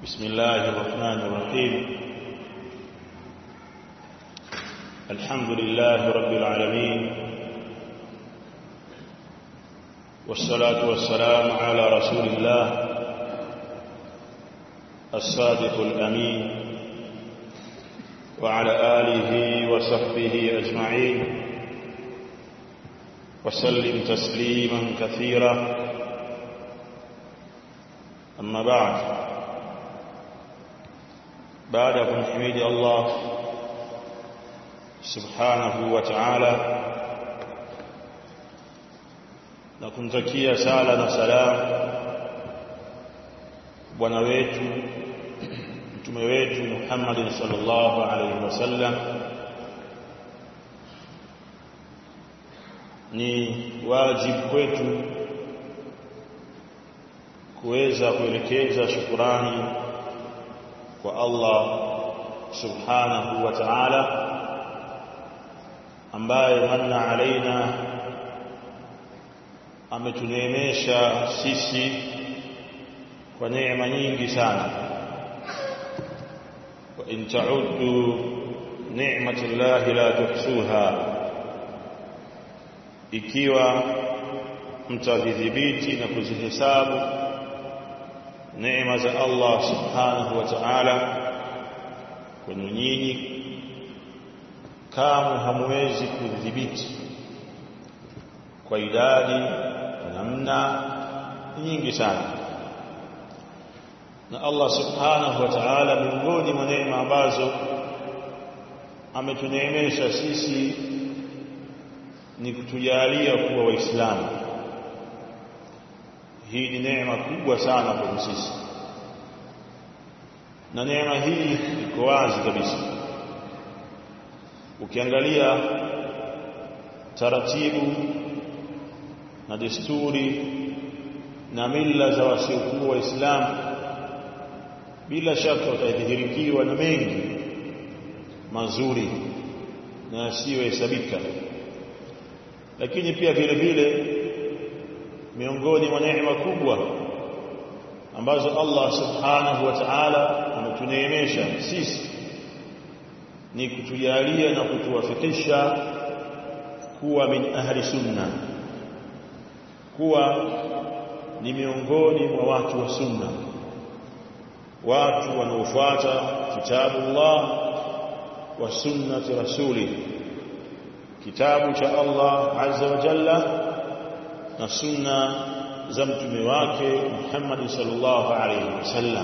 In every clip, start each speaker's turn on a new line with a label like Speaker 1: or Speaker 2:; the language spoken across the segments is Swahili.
Speaker 1: بسم الله الرحمن الرحيم الحمد لله رب العالمين والصلاة والسلام على رسول الله الصادق الأمين وعلى آله وصحبه أجمعين وسلم تسليما كثيرا أما بعد بعد kumhimid Allah subhanahu wa ta'ala na kumtakia sala na salam bwana wetu mtume wetu Muhammad sallallahu alaihi wasallam ni wajibu kwetu kuweza kuelekeza shukurani kwa Allah subhanahu wa ta'ala ambaye manna alaina ametuneemesha sisi kwa neema nyingi sana wa in ta'uddu ni'matallahi la tuhsuha ikiwa mtazidhibiti na kuzihesabu neema za Allah subhanahu wa ta'ala kwenu nyinyi kama hamwezi kudhibiti kwa idadi kwa namna nyingi sana na Allah subhanahu wa ta'ala miongoni mwa neema ambazo ametuneemesha sisi ni kutujalia kuwa waislamu hii ni neema kubwa sana kwa sisi na neema hii iko wazi kabisa ukiangalia taratibu na desturi na mila za wasiokuwa waislamu bila shaka utadhihirikiwa na mengi mazuri na yasiyohesabika lakini pia vile vile miongoni mwa neema kubwa ambazo Allah subhanahu wa ta'ala ametuneemesha sisi ni kutujalia na kutuwafikisha kuwa min ahli sunna kuwa ni miongoni mwa watu wa sunna watu wanaofuata kitabu Allah wa sunnati rasuli kitabu cha Allah azza wa jalla na sunna za mtume wake Muhammad sallallahu alaihi wasallam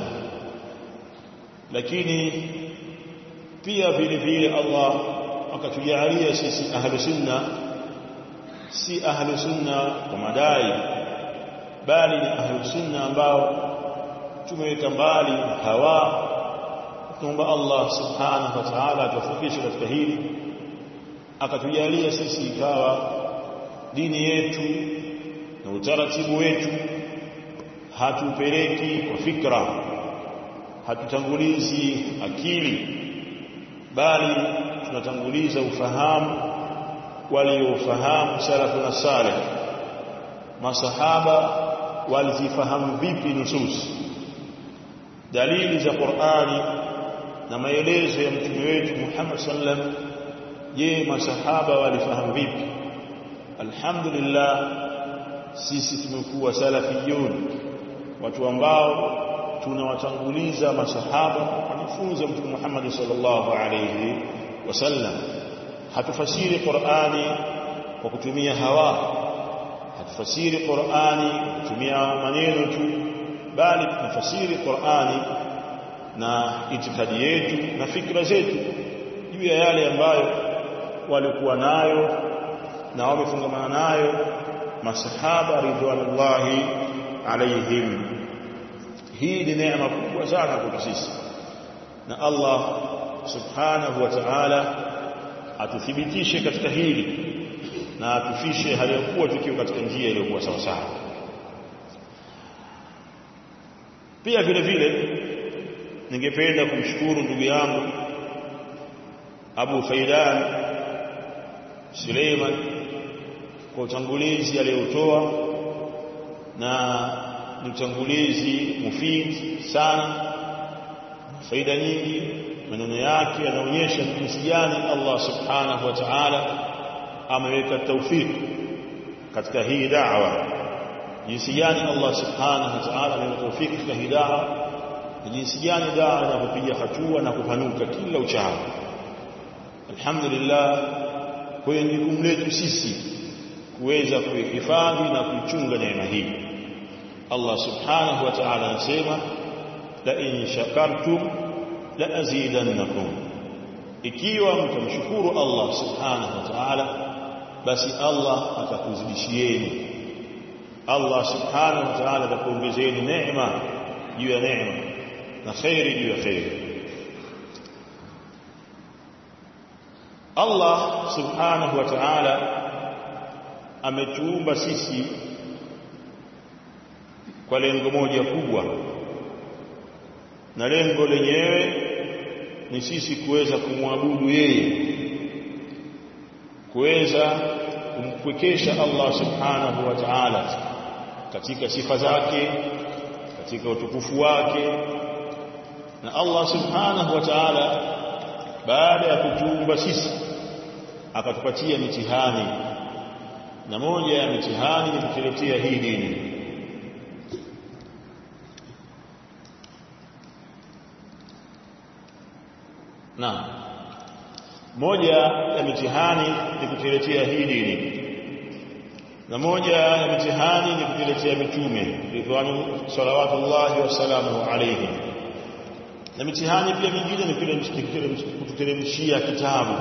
Speaker 1: lakini pia vile vile Allah akatujalia sisi ahlu sunna si ahlu sunna kwa madai bali ni ahlu sunna ambao tumeweka mbali hawa tuomba Allah subhanahu wa ta'ala atufikishe katika hili akatujalia sisi ikawa dini yetu na utaratibu wetu hatupeleki kwa fikra hatutangulizi akili bali tunatanguliza ufahamu waliofahamu salafu na salih masahaba walizifahamu vipi nusus dalili za Qur'ani na maelezo ya mtume wetu Muhammad sallam je masahaba walifahamu vipi alhamdulillah sisi tumekuwa salafiyun watu ambao tunawatanguliza masahaba wanafunza mtume Muhammad sallallahu alayhi wasallam hatufasiri Qur'ani kwa kutumia hawa hatufasiri Qur'ani kwa kutumia maneno tu bali tunafasiri Qur'ani na itikadi yetu na fikra zetu juu ya yale ambayo walikuwa nayo na wamefungamana nayo masahaba ridwanullahi alaihim hii ni neema kubwa sana kwa sisi na Allah subhanahu wa ta'ala atuthibitishe katika hili na atufishe hali ya kuwa tukiwa katika njia iliyokuwa sawa sawa pia vile vile ningependa kumshukuru ndugu yangu Abu Faidan Suleiman kwa utangulizi aliyotoa na ni utangulizi mufid sana faida nyingi maneno yake yanaonyesha jinsi gani Allah subhanahu wa ta'ala ameweka tawfik katika hii da'wa jinsi gani Allah subhanahu wa ta'ala ameweka tawfik katika hii da'wa na jinsi gani da'wa inapopiga hatua na kupanuka kila uchao alhamdulillah kwa hiyo jukumu letu sisi kuweza kuihifadhi na kuichunga neema hii Allah subhanahu wa ta'ala anasema la in shakartum la azidannakum ikiwa mtamshukuru Allah subhanahu wa ta'ala basi Allah atakuzidishieni Allah subhanahu wa ta'ala atakuongezeni neema juu ya neema na khairi juu ya khairi Allah subhanahu wa ta'ala ametuumba sisi kwa lengo moja kubwa na lengo lenyewe ni sisi kuweza kumwabudu yeye kuweza kumpwekesha Allah subhanahu wa ta'ala katika sifa zake katika utukufu wake na Allah subhanahu wa ta'ala baada ya kutuumba sisi akatupatia mitihani na moja ya mitihani ni kutuletea hii dini na moja ya mitihani ni kutuletea hii dini na moja ya mitihani ni kutuletea mitume ridwanu salawatullahi wasalamu alayhim na mitihani pia mingine ni kututeremshia kitabu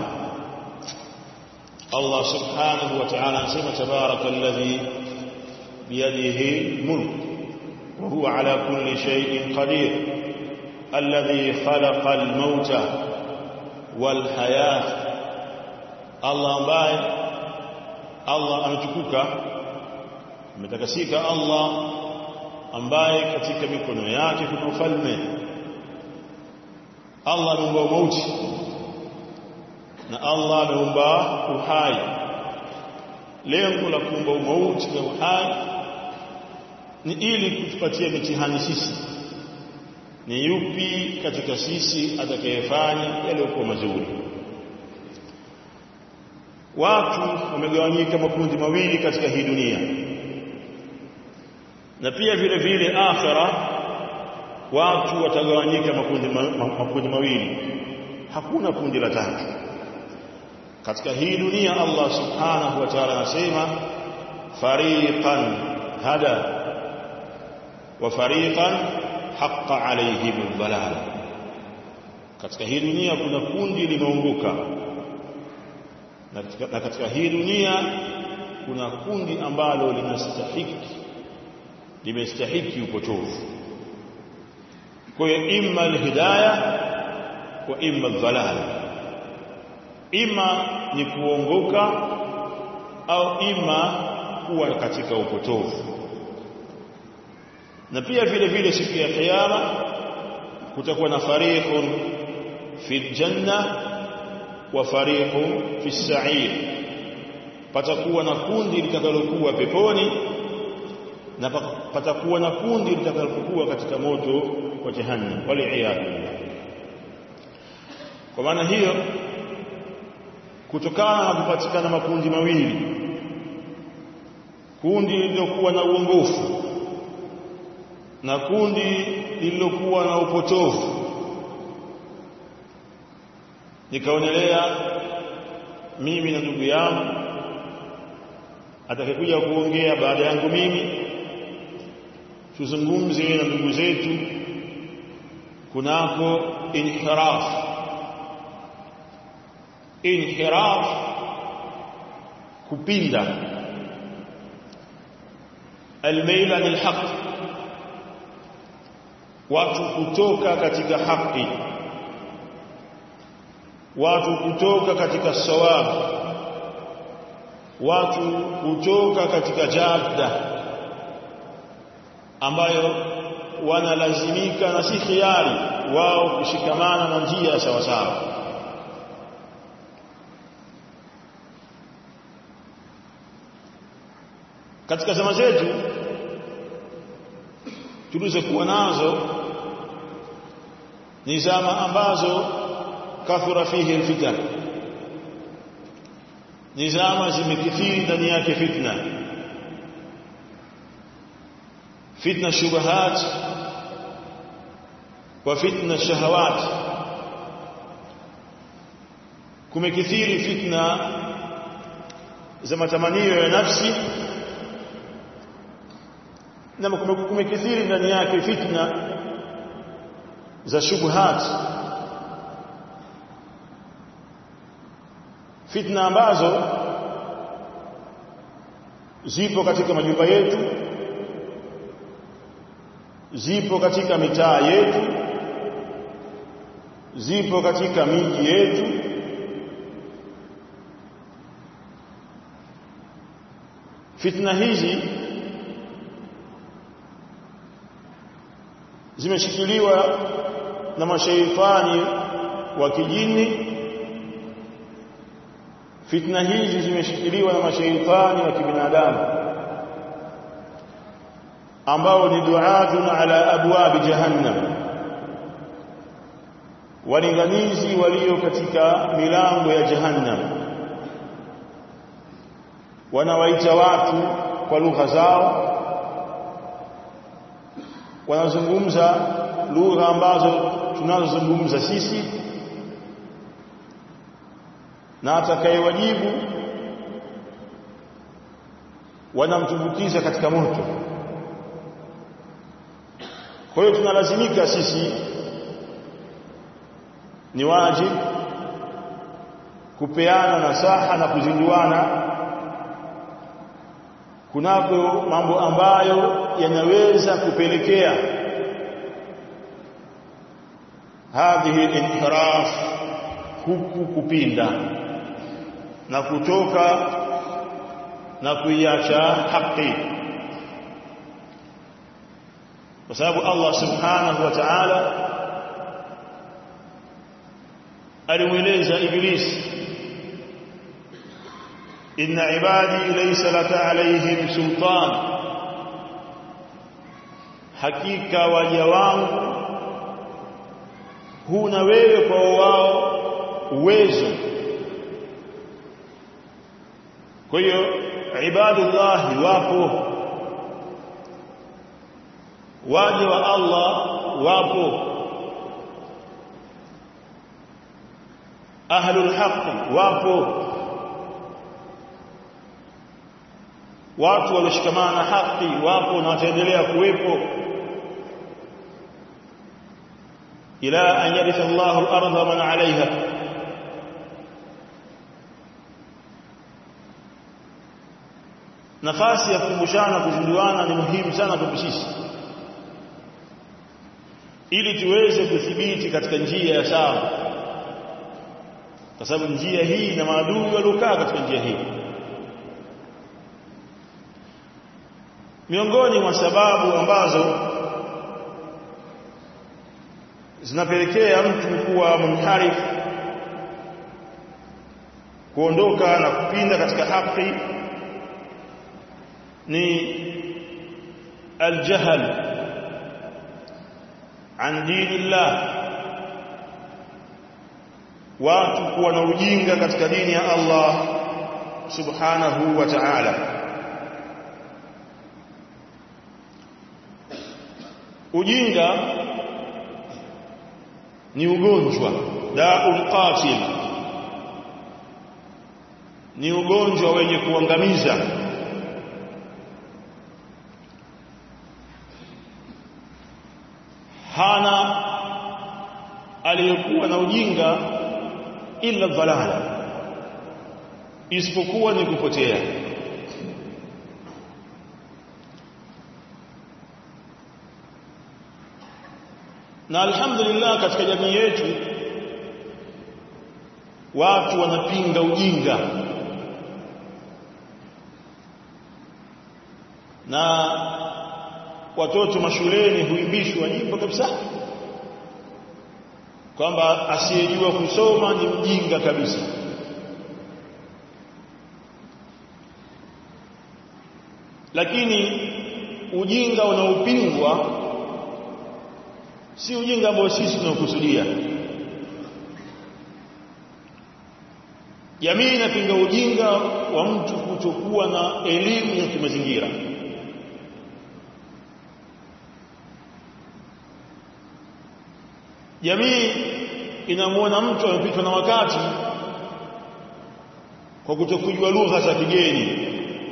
Speaker 1: Allah subhanahu wa ta'ala anasema tabaraka alladhi biyadihi mulk wa huwa ala kulli shay'in qadir alladhi khalaqa al-mauta wal hayat Allah ambaye Allah ametukuka ametakasika Allah ambaye katika mikono yake kuna ufalme Allah ameumba mauti na Allah ameumba uhai lengo la kuumba mauti na uhai ni ili kutupatia mitihani sisi ni yupi katika sisi atakayefanya yaliyokuwa mazuri watu wamegawanyika makundi mawili katika hii dunia na pia vile vile akhira watu watagawanyika makundi, ma, makundi mawili hakuna kundi la tatu katika hii dunia Allah subhanahu wa ta'ala anasema fariqan hada wa fariqan haqqa alayhim dhalal katika hii dunia kuna kundi limeongoka na katika hii dunia kuna kundi ambalo linastahiki limestahiki upotofu kwa hiyo imma alhidayah wa imma dhalal ima ni kuongoka au ima kuwa katika upotofu na pia vile vile siku ya kiyama kutakuwa na fariqun fi janna wa fariqun fi sa'ir patakuwa na kundi litakalokuwa peponi na patakuwa na kundi litakalokuwa katika moto wa jahannam wali'iyadu kwa maana hiyo kutokana na kupatikana makundi mawili kundi lililokuwa na uongofu na kundi lililokuwa na upotofu nikaonelea mimi na ndugu yangu atakayekuja kuongea baada yangu mimi tuzungumze na ndugu zetu kunako inhiraf inhiraf kupinda almail anil haq watu kutoka katika haki watu kutoka katika sawab watu kutoka katika jadda ambayo wanalazimika na si khiari wao kushikamana na njia sawa sawa katika zama zetu tulizokuwa nazo ni zama ambazo kathura fihi alfitan ni zama zimekithiri ndani yake fitna fitna shubahat wa fitna shahawat kumekithiri fitna za matamanio ya nafsi na kumekithiri ndani yake fitna za shubuhat fitna ambazo zipo katika majumba yetu zipo katika mitaa yetu zipo katika miji yetu fitna hizi zimeshikiliwa na mashaitani wa kijini fitna hizi zimeshikiliwa na mashaitani wa kibinadamu ambao ni duatun ala abwabi jahannam walinganizi walio katika milango ya jahannam wanawaita watu kwa lugha zao wanazungumza lugha ambazo tunazozungumza sisi na atakayewajibu wanamtumbukiza katika moto kwa hiyo tunalazimika sisi ni wajibu kupeana nasaha na kuzinduana kunako mambo ambayo yanaweza kupelekea hadhihi inhiraf huku kupinda na kutoka na kuiacha haki kwa sababu Allah subhanahu wa ta'ala alimweleza Iblisi inna ibadi laysa laka alayhim sultan hakika waja wangu huna wewe kwa wao uwezo kwa hiyo ibadullah wapo waja wa Allah wapo ahlul haqq wapo watu walioshikamana na haki wapo na wataendelea kuwepo ila an yaritha Allahu al-ardha man 'alayha nafasi ya kukumbushana kuzinduana ni muhimu sana kwa sisi ili tuweze kuthibiti katika njia ya sawa kwa sababu njia hii na maadui waliokaa katika njia hii miongoni mwa sababu ambazo zinapelekea mtu kuwa munharif kuondoka na kupinda katika haki ni aljahl an dinillah watu kuwa na ujinga katika dini ya Allah subhanahu wa ta'ala ujinga ni ugonjwa daul qatil ni ugonjwa wenye kuangamiza hana aliyekuwa na ujinga illa dhalala isipokuwa ni kupotea na alhamdulillah katika jamii yetu watu wanapinga ujinga na watoto mashuleni huimbishwa nyimbo kabisa kwamba asiyejua kusoma ni mjinga kabisa lakini ujinga unaopingwa si ujinga ambao sisi tunaokusudia jamii inapinga ujinga wa mtu kutokuwa na elimu ya kimazingira jamii inamuona mtu amepitwa na wakati kwa kutokujua lugha za kigeni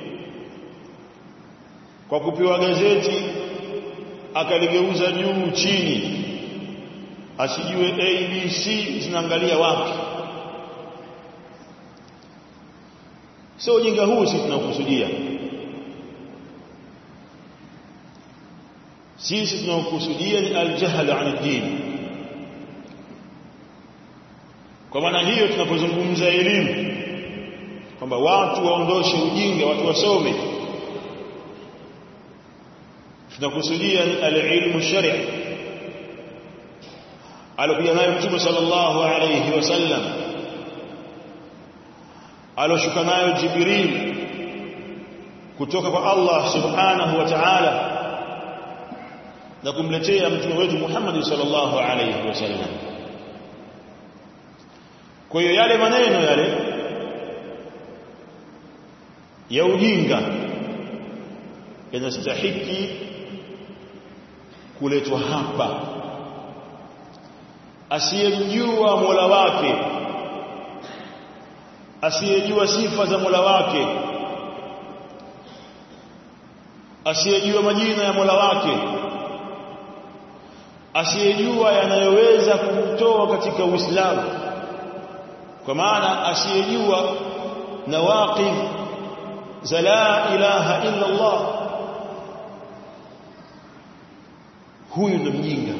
Speaker 1: kwa kupewa gazeti akaligeuza juu chini asijue abc zinaangalia wapi sio ujinga huu sisi tunaokusudia sisi tunaokusudia ni aljahl an din kwa maana hiyo tunapozungumza elimu kwamba watu waondoshe ujinga watu wasome tunakusudia ni alilmu shar'i alokuja nayo mtume sallallahu alayhi wasallam aloshuka nayo jibril kutoka kwa Allah subhanahu wa ta'ala na kumletea mtume wetu Muhammad sallallahu alayhi wasallam kwa hiyo yale maneno yale ya ujinga yanastahiki kuletwa hapa asiyemjua Mola wake asiyejua sifa za Mola wake asiyejua majina ya Mola wake asiyejua yanayoweza kumtoa katika Uislamu kwa maana asiyejua nawaqid za la ilaha illa Allah huyu ndo mjinga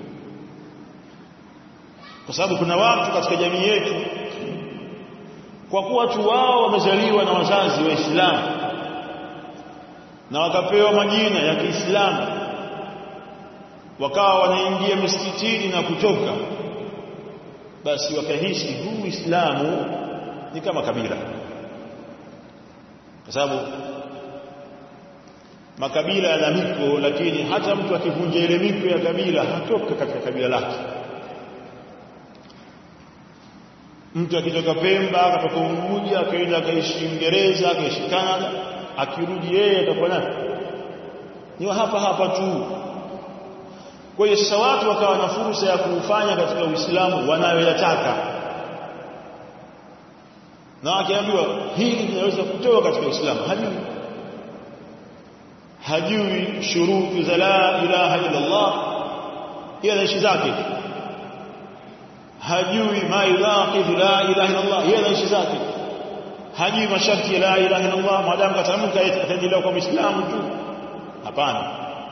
Speaker 1: kwa sababu kuna watu katika jamii yetu kwa kuwa watu wao wamezaliwa na wazazi waislamu na wakapewa majina ya Kiislamu wakawa wanaingia misikitini na kutoka basi wakahisi huu Uislamu ni kama kabila kwa sababu makabila yana miko lakini hata mtu akivunja ile miko ya kabila hatoka katika kabila lake mtu akitoka Pemba akatoka Unguja akaenda akaishi Uingereza akaishi Canada akirudi yeye atakuwa nani ni hapa hapa tu kwa hiyo sasa watu wakawa na fursa ya kufanya katika Uislamu wanayoyataka na akiambiwa hili linaweza kutoka katika Uislamu hajui hajui shuruti za la ilaha illa Allah yeye anaishi zake hajui ma yunaqidhu la ilaha illa Allah yeye anaishi zake hajui masharti ya la ilaha illa Allah maadamu katamka ataendelea kwa Muislamu tu hapana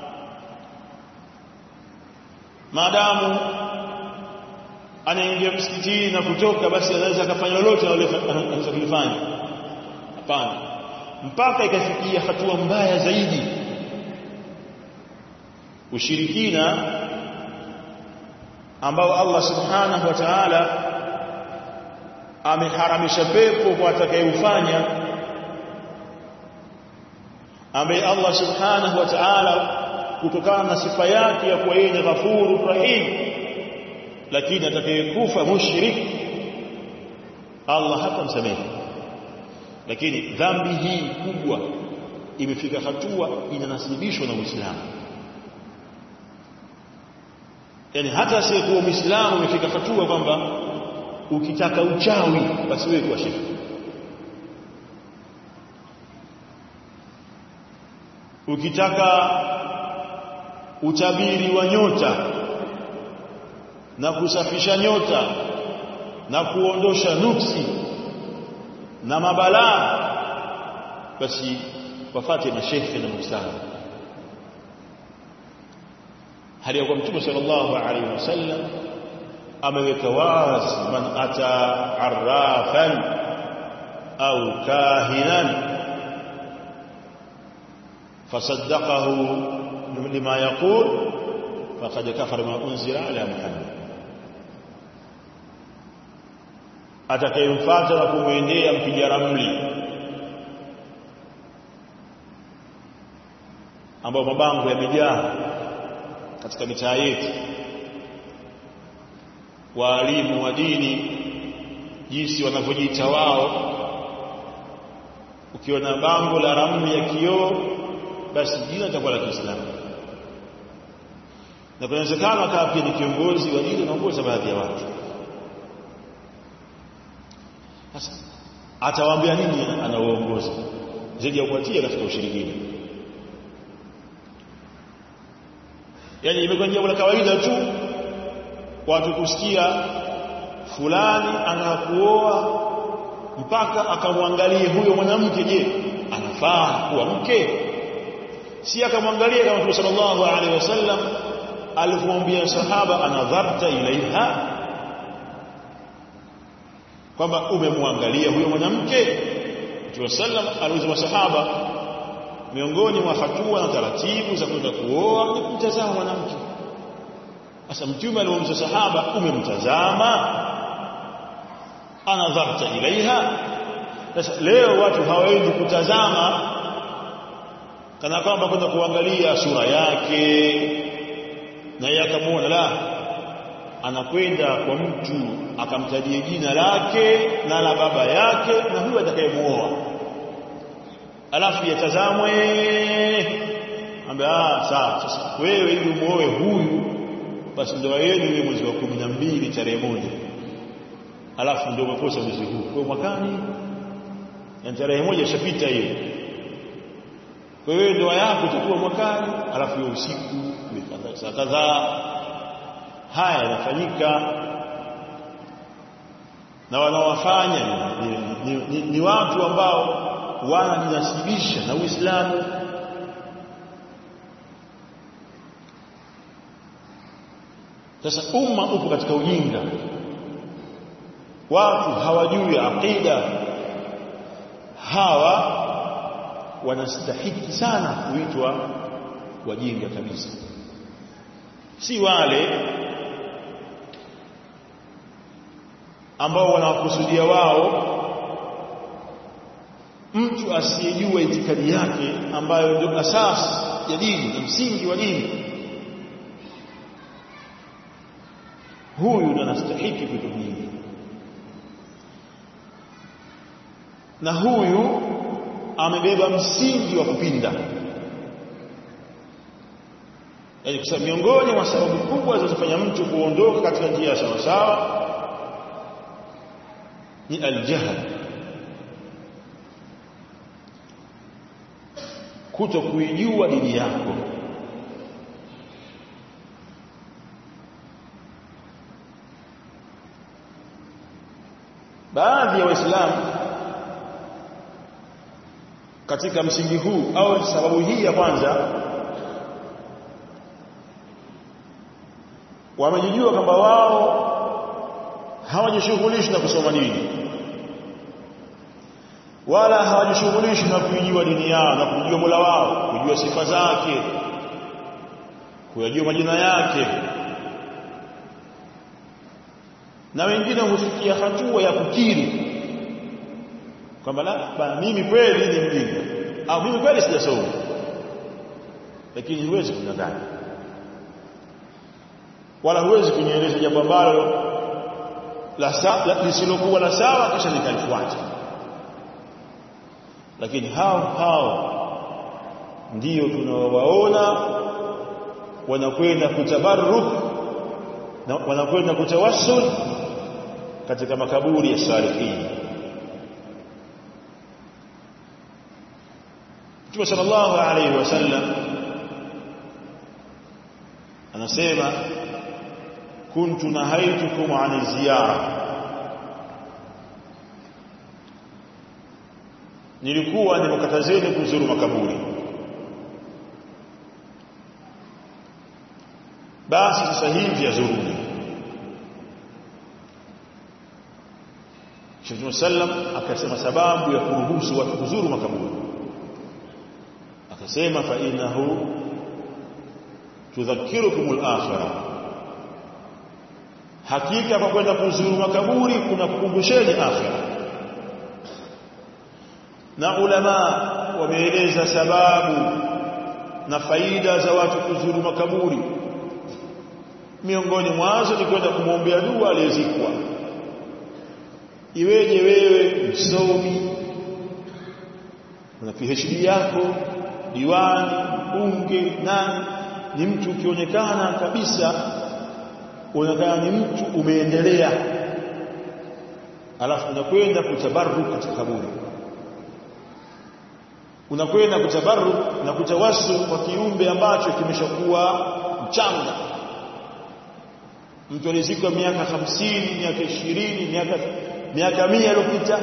Speaker 1: maadamu anaingia msikitini na kutoka basi anaweza akafanya lolote anaweza kulifanya hapana mpaka ikafikia hatua mbaya zaidi ushirikina ambao Allah subhanahu wa ta'ala ameharamisha pepo kwa atakayeufanya ambaye Allah subhanahu wa ta'ala kutokana na sifa yake ya kuwa yeye ni ghafurur rahim lakini atakayekufa mushrik Allah hatamsamehe lakini dhambi hii kubwa imefika hatua inanasibishwa na Uislamu yani hata asiyekuwa Muislamu imefika hatua kwamba ukitaka uchawi basi wewe kuwa shirki ukitaka utabiri wa nyota na kusafisha nyota na kuondosha nuksi na mabalaa basi wafate mashekhe na mustadhi hali ya kwa mtume sallallahu alaihi wasallam ameweka wazi man ata arrafan au kahinan fasaddaqahu lima yaqul faqad kafara ma unzila ala muhammad atakayemfuata na kumwendea mpiga ramli ambao mabango yamejaa katika mitaa yetu waalimu wa dini jinsi wanavyojiita wao ukiona bango la ramu ya kioo basi jina litakuwa la Kiislamu na kunawezekana akawa pia ni kiongozi wa dini anaongoza baadhi ya watu sasa atawaambia nini anawaongoza zaidi ya kuwatia katika ushirikina yani imekuwa jambo la kawaida tu watu kusikia fulani anakuoa mpaka akamwangalie huyo mwanamke je anafaa kuwa mke si akamwangalia kama Mtume sallallahu alaihi wasallam alipomwambia sahaba anadharta ilaiha kwamba umemwangalia huyo mwanamke Mtume sallam aliuliza masahaba miongoni mwa hatua na taratibu za kwenda kuoa ni kumtazama mwanamke sasa mtume alimuuliza sahaba umemtazama anadharta ilaiha sasa leo watu hawaendi kutazama kana kwamba kwenda kuangalia sura yake na yeye akamuona la anakwenda kwa mtu akamtajia jina lake na la baba yake na huyo atakayemuoa alafu yatazamwe ambaye ah sawa sasa wewe ili umuoe huyu basi ndoa yenu ni mwezi wa 12 tarehe moja alafu ndio umekosa mwezi huu kwa mwakani na tarehe moja ishapita hiyo kwa hiyo ndoa yako itakuwa mwakani alafu hiyo usiku saa kadhaa haya yanafanyika na wanaowafanya ni, ni, ni, ni watu ambao wanajinasibisha na Uislamu sasa umma upo katika ujinga watu hawajui aqida hawa wanastahiki sana kuitwa wajinga kabisa si wale ambao wanawakusudia wao mtu asiyejua itikadi yake ambayo ndio asasi ya dini na msingi wa dini huyu ndo anastahiki vitu vingi na huyu amebeba msingi wa kupinda yaani kwa miongoni mwa sababu kubwa zinazofanya mtu kuondoka katika njia ya sawasawa ni aljahl kuto kuijua dini yako baadhi ya waislamu katika msingi huu au sababu hii ya kwanza wamejijua kwamba wao hawajishughulishi na kusoma dini wala hawajishughulishi na kuijua dini yao na kujua Mola wao kujua sifa zake kuyajua majina yake na wengine hufikia hatua ya kukiri kwamba la mimi kweli ni mjinga au mimi kweli sijasoma lakini huwezi kudanganya wala huwezi kunieleza jambo ambalo la lisilokuwa la sawa kisha nikalifuata lakini hao hao ndio tunawaona wanakwenda kutabarruk na wanakwenda kutawassul katika makaburi ya salihin Mtume sallallahu alayhi wasallam anasema kuntu nahaitukum an ziyara nilikuwa nimekatazeni kuzuru makaburi basi sasa hivi yazuruni Mtume sallam akasema sababu ya kuruhusu watu kuzuru makaburi akasema fa innahu tudhakirukum al-akhirah hakika kwa kwenda kuzuru makaburi kuna kukumbusheni akhirah na ulama wameeleza sababu na faida za watu kuzuru makaburi miongoni mwazo ni kwenda kumwombea dua aliyezikwa iweje wewe msomi una PhD yako diwani bunge nani ni mtu ukionekana kabisa unaonekana ni mtu umeendelea alafu unakwenda kutabaruk katika kaburi unakwenda kutabaruk na kutawassul kwa kiumbe ambacho kimeshakuwa mchanga mtu alizikwa miaka hamsini miaka ishirini miaka miaka mia iliyopita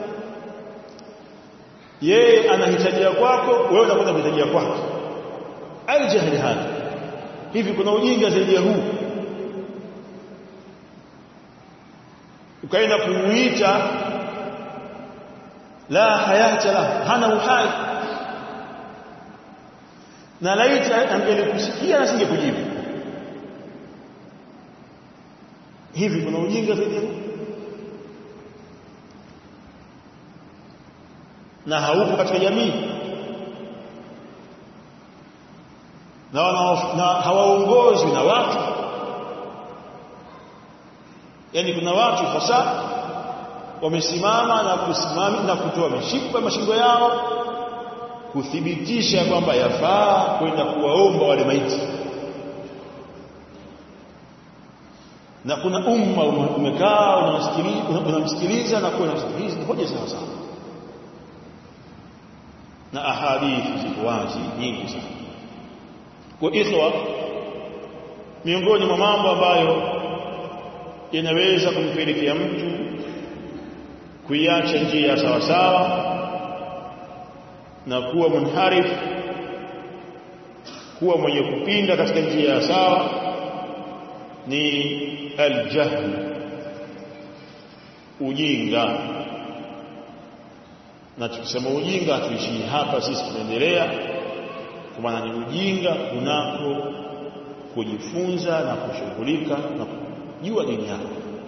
Speaker 1: yeye anahitajia kwako wewe unakwenda kuhitajia kwake aljahli hada hivi kuna ujinga zaidi ya huu ukaenda kumuita la hayata la hana uhai na laita angelikusikia na singekujibu hivi kuna ujinga zaidi ya huu na haupo katika jamii na, na hawaongozwi na watu yani kuna watu hasa wamesimama na kusimama na kutoa mishipa mashingo yao kuthibitisha kwamba yafaa kwenda kuwaomba wale maiti na kuna umma umekaa unamsikiliza na kuwa unamsikiliza ni hoja sawa sawa na ahadithi ziko wazi nyingi sana kwa ikhwa miongoni mwa mambo ambayo yanaweza kumpelekea mtu kuiacha njia sawa sawa na kuwa munharif kuwa mwenye kupinda katika njia ya sawa ni aljahl ujinga na tukisema ujinga hatuishii hapa sisi tunaendelea kwa maana ni ujinga kunako kujifunza na kushughulika na kujua dini yako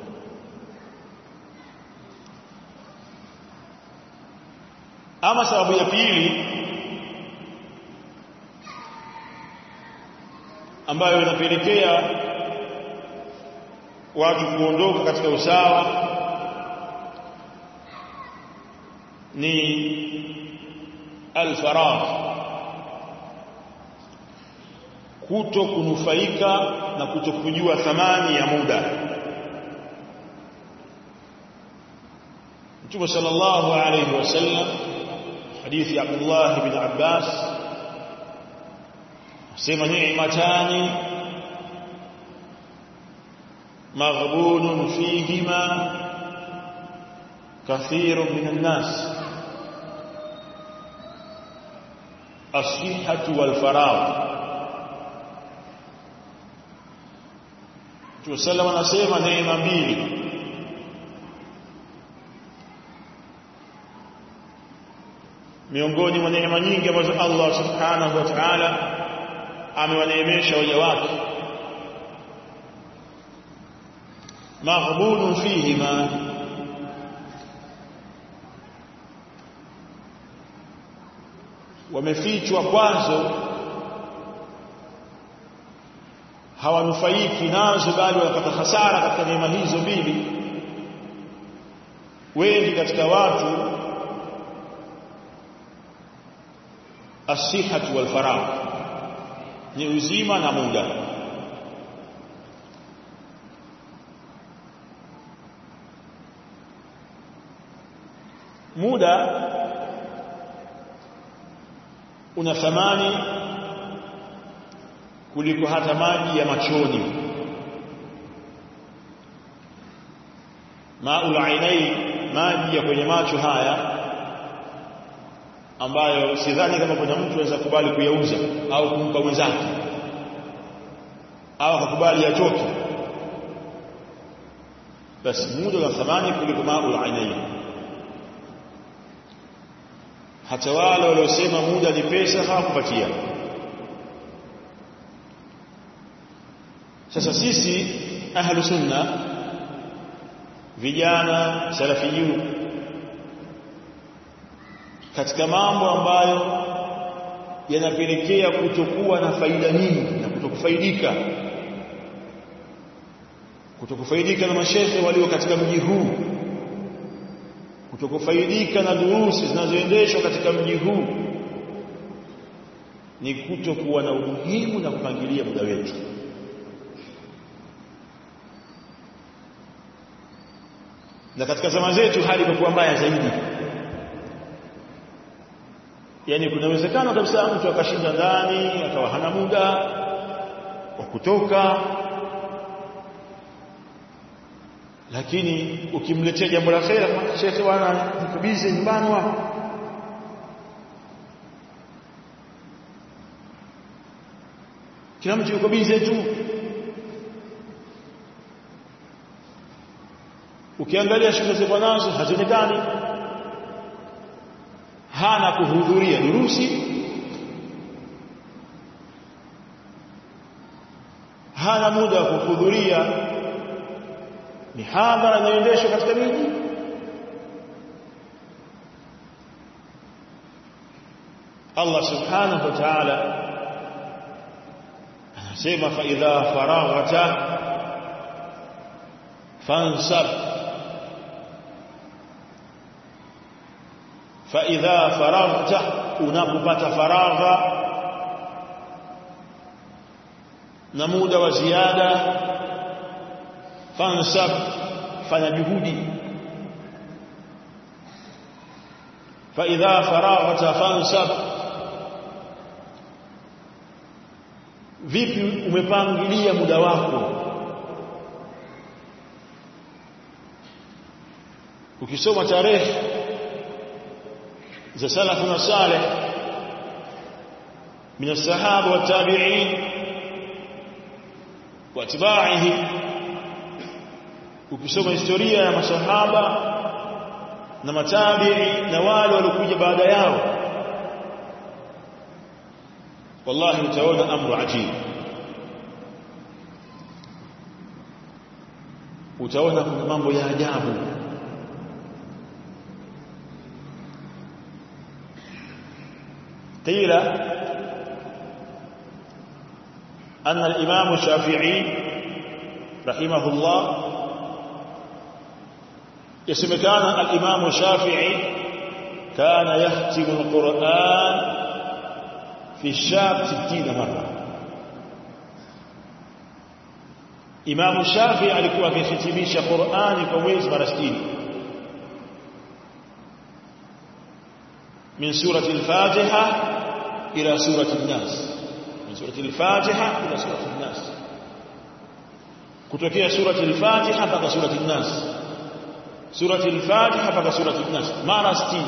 Speaker 1: ama sababu ya pili ambayo inapelekea watu kuondoka katika usawa ni alfaragh kuto kunufaika na kuto kujua thamani ya muda Mtume sallallahu alayhi wasallam hadithi ya Abdullah ibn Abbas sema ni'matani maghbunun fihima كثير من الناس الصحة والفراغ Tusallam anasema neema mbili miongoni mwa neema nyingi ambazo Allah Subhanahu wa Ta'ala amewaneemesha waja wake maghbunun fihima wamefichwa kwanza hawanufaiki nazo bali wanapata hasara katika neema hizo mbili wengi katika watu asihatu wal faragh ni uzima na muda muda una thamani kuliko hata maji ya machoni maul ainai maji ya kwenye macho haya ambayo sidhani kama kuna mtu anaweza kubali kuyauza au kumpa mwenzake au akakubali yachoke basi muda una thamani kuliko maul ainai hata wale waliosema muda ni pesa hawakupatia sasa sisi ahlu sunna vijana salafiyun katika mambo ambayo yanapelekea kutokuwa na faida nyingi na kutokufaidika kutokufaidika na mashehe walio katika mji huu kutokufaidika na durusi zinazoendeshwa katika mji huu ni kutokuwa na umuhimu na kupangilia muda wetu na katika zama zetu hali imekuwa mbaya zaidi yani kuna uwezekano kabisa mtu akashinda ndani akawa hana muda wa kutoka lakini ukimletea jambo la khera shekhe bwana nikubize nyumbani wapo kila mtu yuko bize tu ukiangalia shule zilizo nazo hazionekani hana kuhudhuria durusi hana muda wa kuhudhuria mihadhara inayoendeshwa katika miji Allah subhanahu wa ta'ala anasema fa idha faraghta fansab fa idha faraghta unapopata faragha na muda wa ziada fansab fanya juhudi fa idha faraghta fansab vipi umepangilia muda wako ukisoma tarehe za salafuna salih من الصحابه والتابعين واتباعهم ukisoma historia ya masahaba na matabi'i na wale waliokuja baada yao wallahi utaona amru ajib utaona kuna mambo ya ajabu قيل أن الإمام الشافعي رحمه الله اسم كان الإمام الشافعي كان يختم القرآن في الشاب ستين مرة إمام الشافعي alikuwa akihitimisha Qur'ani kwa mwezi mara 60 من سورة الفاتحة إلى سورة الناس من سورة الفاتحة إلى سورة الناس kutokea surati al-Fatiha mpaka surati an-Nas surati al-Fatiha mpaka surati an-Nas mara 60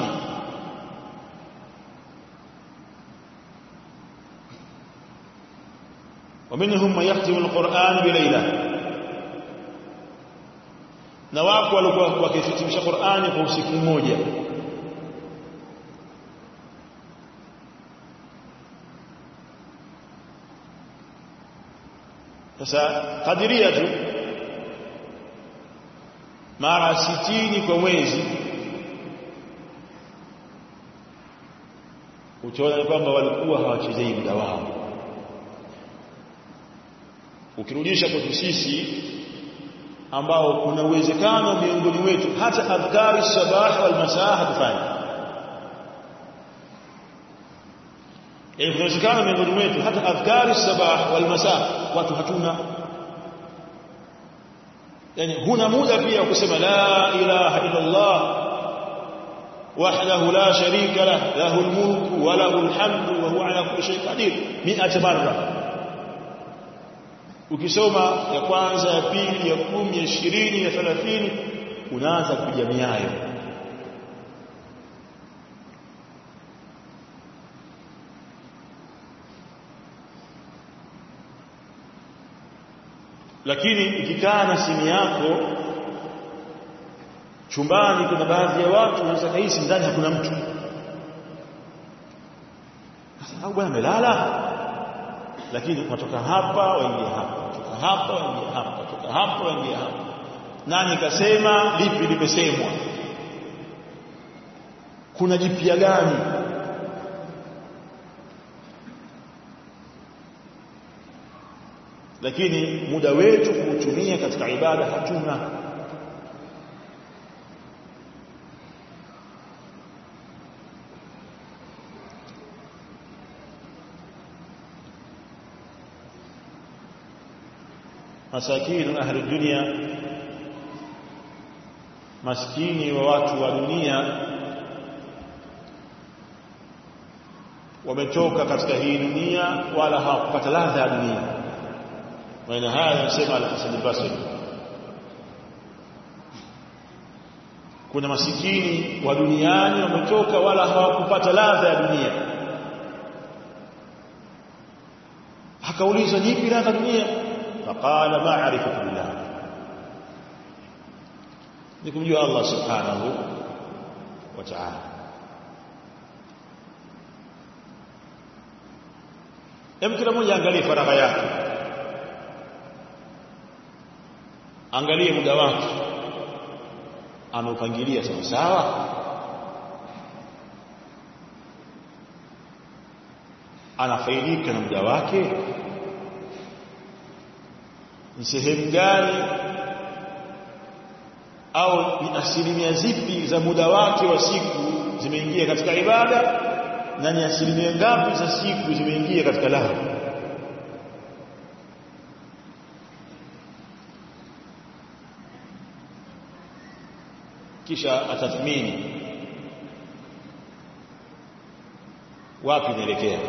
Speaker 1: ومنهم من يختم القرآن بليلة na wako walikuwa wakihitimisha Qur'ani kwa usiku mmoja sasa kadiria tu mara sitini kwa mwezi utaona kwamba walikuwa hawachezei muda wao ukirudisha kwetu sisi ambao kuna uwezekano miongoni mwetu hata adhkari sabah wal masaa hatufanyi yani kuna uwezekano miongoni mwetu hata adhkari sabah wal masaa watu hatuna yani huna muda pia kusema la ilaha illa Allah wahdahu la sharika lah lahu almulku wa lahu alhamdu wa huwa ala kulli shay'in qadir 100 marra ukisoma ya kwanza ya pili ya kumi ya ishirini ya thelathini unaanza kupiga miayo lakini ukikaa na simu yako chumbani kuna baadhi ya watu wanaweza kahisi ndani hakuna mtu sasa au bwana amelala lakini unatoka hapa waingia hapa kutoka hapa waingia hapa kutoka hapa waingia hapa nani kasema lipi limesemwa kuna jipya gani lakini muda wetu kuutumia katika ibada hatuna masakinu ahli dunia maskini wa watu wa dunia wametoka katika hii dunia wala hawakupata ladha ya dunia maneno haya yanasema al-Hasan al-Basri kuna masikini wa duniani wametoka wala hawakupata ladha ya dunia akaulizwa nipi ladha dunia faqala ma'rifatu billah ni kumjua Allah subhanahu wa ta'ala Hem kila mmoja angalie faragha yake angalie muda wake ameupangilia sawa sawa anafaidika na muda wake ni sehemu gani au ni asilimia zipi za muda wake wa siku zimeingia katika ibada na ni asilimia ngapi za siku zimeingia katika lahu kisha atathmini wapi naelekea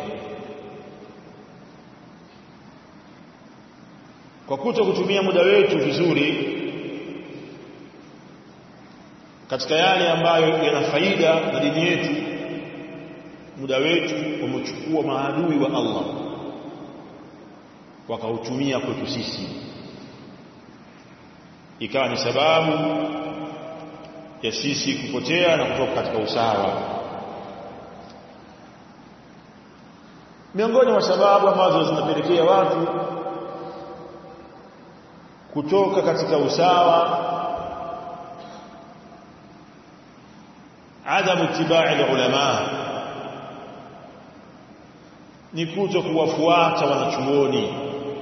Speaker 1: kwa kuto kutumia muda wetu vizuri katika yale ambayo yana faida na dini yetu muda wetu umechukua maadui wa Allah wakautumia kwetu sisi ikawa ni sababu ya sisi kupotea na kutoka katika usawa miongoni mwa sababu ambazo zinapelekea watu kutoka katika usawa adamu tibai ulama ni kuto kuwafuata wanachuoni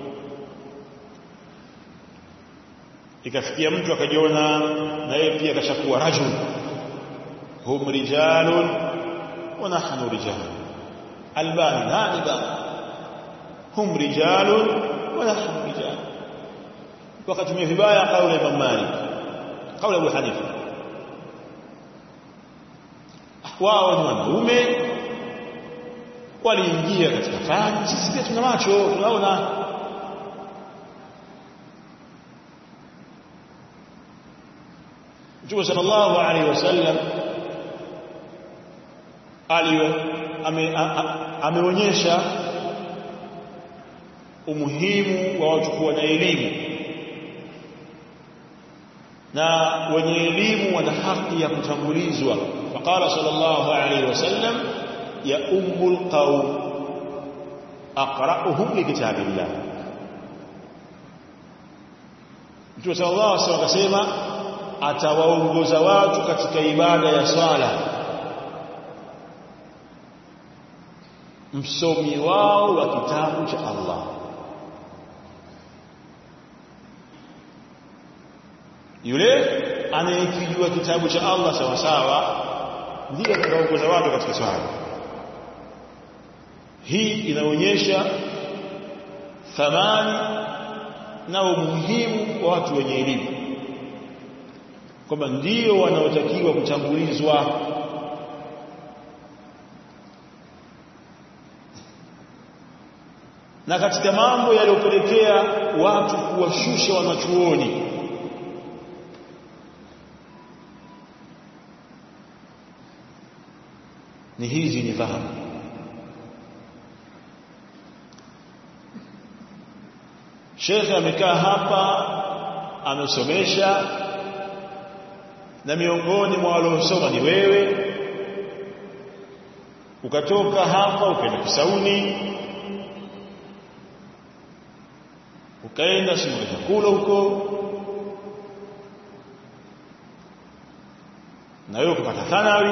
Speaker 1: ikafikia mtu akajiona na yeye pia kashakuwa rajul hum rijalun wa nahnu rijal albani nani ba hum rijalun wa nahnu rijal wakatumia vibaya kauli ya Imam Malik kauli ya Abu Hanifa wao ni wanaume waliingia katika fani sisi pia tuna macho tunaona Mtume sallallahu alaihi wasallam aliyo ameonyesha umuhimu wa watu kuwa na elimu na wenye elimu wana haki ya kutangulizwa faqala sallallahu alaihi wasallam ya ummul qaum aqra'uhum likitabillah Mtume sallallahu alaihi wasallam akasema atawaongoza watu katika ibada ya swala msomi wao wa kitabu cha Allah yule anayekijua kitabu cha Allah sawa sawa ndiye atakayeongoza watu katika swala hii inaonyesha thamani na umuhimu wa watu wenye elimu kwamba ndio wanaotakiwa kutangulizwa na katika mambo yaliyopelekea watu kuwashusha wanachuoni ni hizi ni fahamu Sheikh amekaa hapa amesomesha na miongoni mwa waliosoma ni wewe ukatoka hapa ukaenda Kisauni ukaenda shimo la chakula huko na wewe ukapata thanawi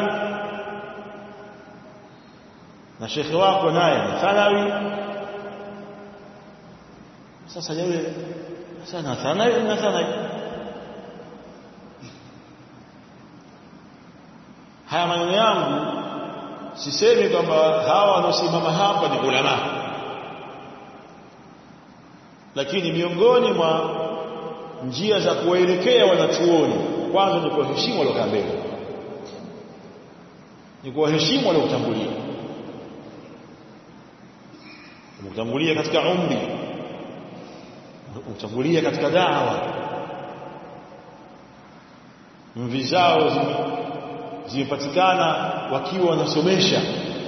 Speaker 1: na shekhe wako naye ni thanawi sasa yeye sasa Nathanael Nathanael haya maneno yangu sisemi kwamba hawa wanaosimama hapa ni ulama lakini miongoni mwa njia za kuwaelekea wanachuoni kwanza ni kuwaheshimu waliokaa mbele ni kuwaheshimu waliokutangulia kutangulia katika umri kutangulia katika dawa mvi zao zimepatikana wakiwa wanasomesha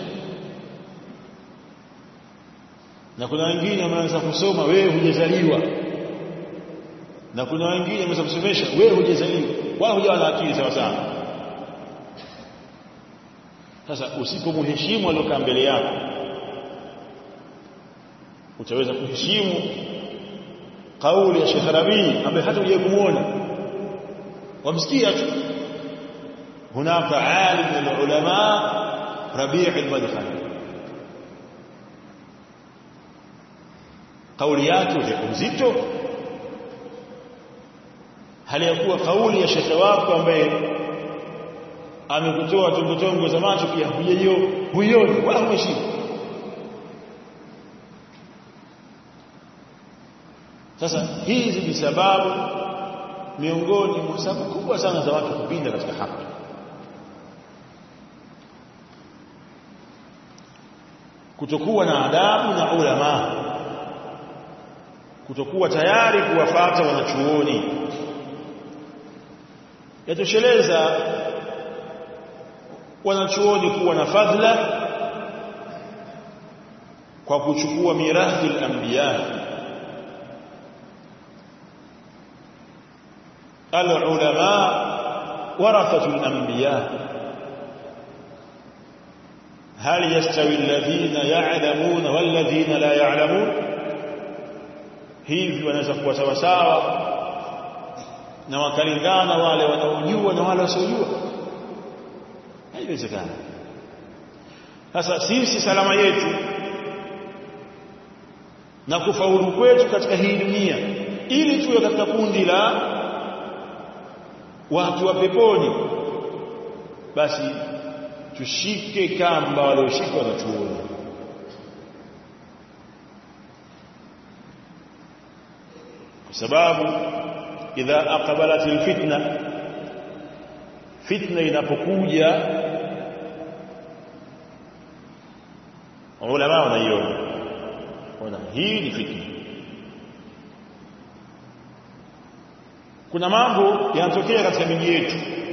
Speaker 1: na kuna wengine wameanza kusoma wewe hujazaliwa na kuna wengine wameanza kusomesha wewe hujazaliwa wala hujawa na akili sawa sawa sasa usipomheshimu aliyokaa mbele yako utaweza kuheshimu kauli ya Sheikh Rabi ambaye hata hujawahi kumuona wamsikia tu هناك عالم من العلماء ربيع المدخل kauli yake uzito hali ya kuwa kauli ya shekhe wako ambaye amekutoa tongotongo za macho pia huioni wala humheshimu sasa hizi ni sababu miongoni mwa sababu kubwa sana za watu kupinda katika haki kutokuwa na adabu na ulama kutokuwa tayari kuwafata wanachuoni yatosheleza wanachuoni kuwa na fadhila kwa kuchukua mirathi al-anbiya al-ulama warathatu al-anbiya هل يستوي الذين يعلمون والذين لا يعلمون hivi wanaweza kuwa sawa sawa na wakalingana wale wanaojua na wale wasiojua haiwezekani sasa sisi salama yetu na kufaulu kwetu katika hii dunia ili tuwe katika kundi la watu wa peponi basi tushike kamba walioshikwa na chuoni kwa sababu idha aqbalat alfitna fitna inapokuja ulama wanaiona ona hii ni fitna kuna mambo yanatokea katika miji yetu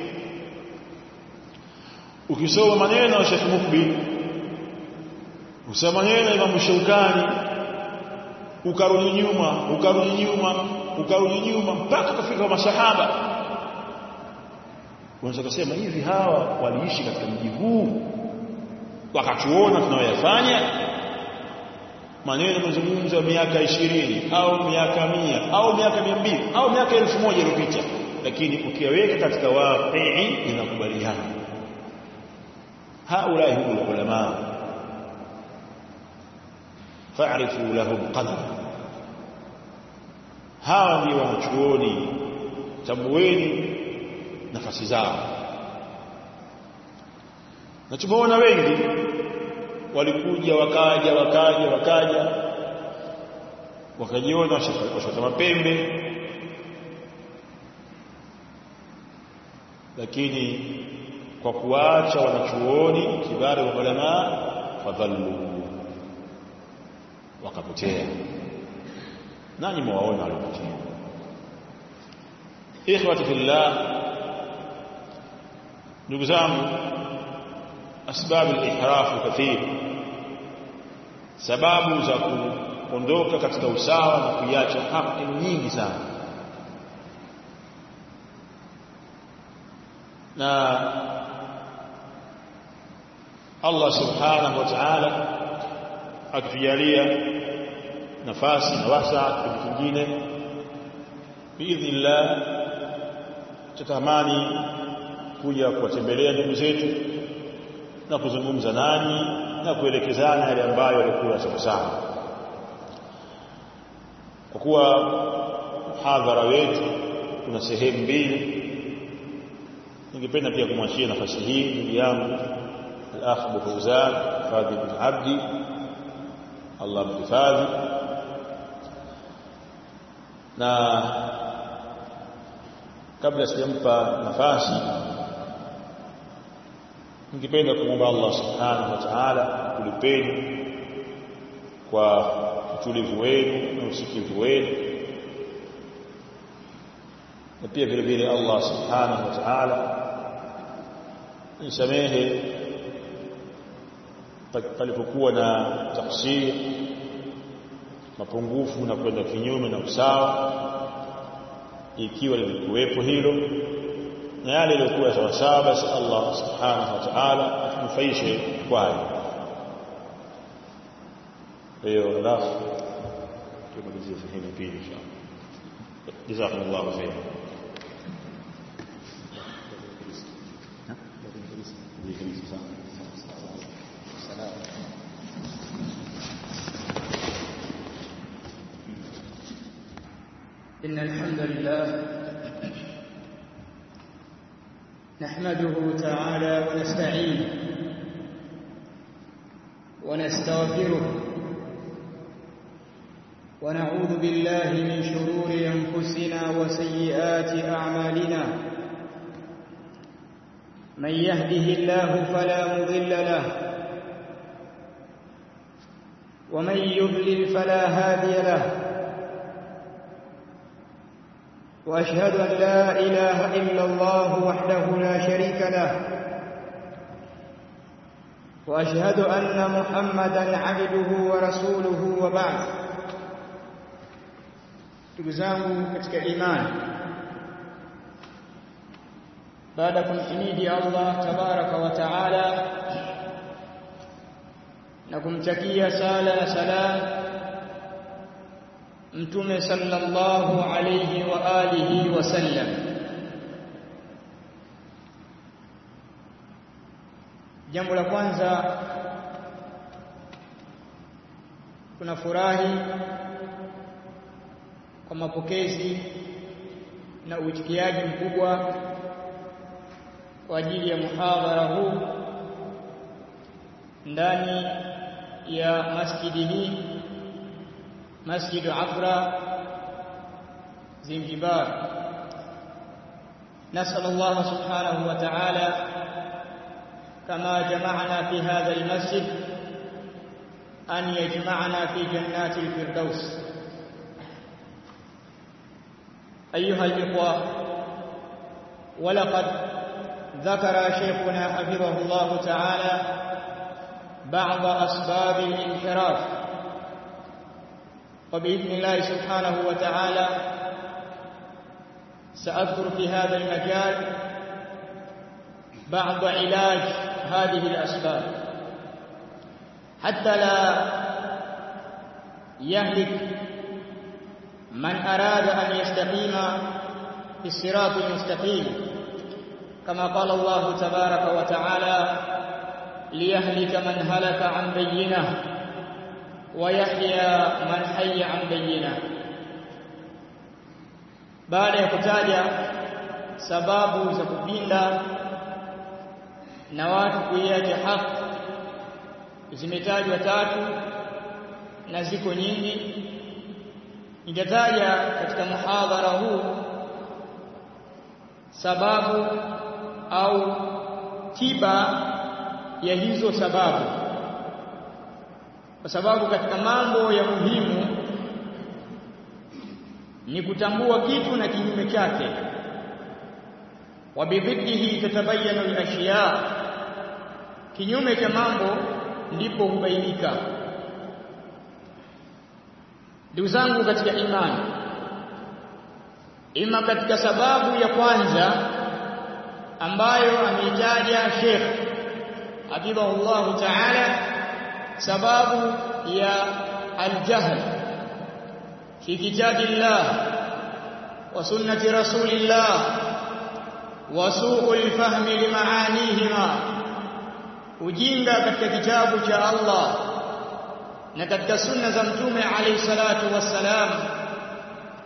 Speaker 1: ukisoma maneno ya Sheikh Mukbil usoma maneno ya Imam Shaukani ukarudi nyuma ukarudi nyuma ukarudi nyuma mpaka kufika kwa masahaba unaweza kusema hivi hawa waliishi katika mji huu wakatuona tunayoyafanya maneno mazungumzo miaka ishirini au miaka mia au miaka mia mbili au miaka elfu moja iliyopita lakini ukiweka katika waqii inakubaliana haulai hum ulama fa'rifu lahum qadra hawa ndio wanachuoni tambueni nafasi zao na tumeona wengi walikuja wakaja wakaja wakaja wakajiona washota mapembe lakini kwa kuacha wanachuoni kibara wa ulama fadhallu wakapotea nani mwaona walipotea ikhwati fillah ndugu zangu asbab al-ihraf kathir sababu za kuondoka katika usawa na kuiacha haki nyingi sana na Allah subhanahu wa ta'ala akitujalia nafasi na wasa kitu kingine biidhnillah tutamani kuja kuwatembelea ndugu zetu na kuzungumza nani na kuelekezana yale ambayo yalikuwa sawa sawa kwa kuwa muhadhara wetu kuna sehemu mbili ningependa pia kumwachia nafasi hii ndugu yangu al-akh Abu Fawzan Fadhil bin Abdi Allah mhifadhi na kabla sijampa nafasi ningependa kumwomba Allah subhanahu wa ta'ala kulipeni kwa utulivu wenu na usikivu wenu na pia vile vile Allah subhanahu wa ta'ala nisamehe palipokuwa na taksir mapungufu na kwenda kinyume na usawa ikiwa lilikuwepo hilo na yale yaliyokuwa sawa sawa basi Allah subhanahu wa ta'ala atunufaishe kwayo hiyo alafu tumalizie sehemu pili inshallah jazakumullahu khairan
Speaker 2: إن الحمد لله نحمده تعالى ونستعينه ونستغفره ونعوذ بالله من شرور أنفسنا وسيئات أعمالنا من يهده الله فلا مضل له ومن يضلل فلا هادي له واشهد ان لا اله الا الله وحده لا شريك له واشهد ان محمدا عبده ورسوله وبعد ndugu zangu katika imani baada ya kumhimidi Allah tabaraka wa taala na kumtakia sala na salam mtume sallallahu alayhi wa alihi wasallam jambo la kwanza tunafurahi kwa mapokezi na uitikiaji mkubwa kwa ajili ya muhadhara huu ndani ya masjidi hii مسجد عفرة زنجبار نسأل الله سبحانه وتعالى كما جمعنا في هذا المسجد أن يجمعنا في جنات الفردوس أيها الإخوة ولقد ذكر شيخنا حفظه الله تعالى بعض أسباب الانحراف وبإذن الله سبحانه وتعالى سأذكر في هذا المجال بعض علاج هذه الأسباب حتى لا يهلك من أراد أن يستقيم في الصراط المستقيم كما قال الله تبارك وتعالى ليهلك من هلك عن بينه ويحيى من حي عن بينه baada ya kutaja sababu za kupinda na watu kuiacha haki zimetajwa tatu na ziko nyingi nitataja katika muhadhara huu sababu au tiba ya hizo sababu kwa sababu katika mambo ya muhimu ni kutambua kitu na kinyume chake wabidhihi tatabayanu al-ashya kinyume cha mambo ndipo hubainika ndugu zangu katika imani ima katika sababu ya kwanza ambayo ameitaja Sheikh Habibullah Ta'ala sababu ya aljahl fi kitabillah wa sunnati rasulillah wa su'ul fahmi limaanihima ujinga katika kitabu cha Allah na katika sunna za mtume alayhi salatu wassalam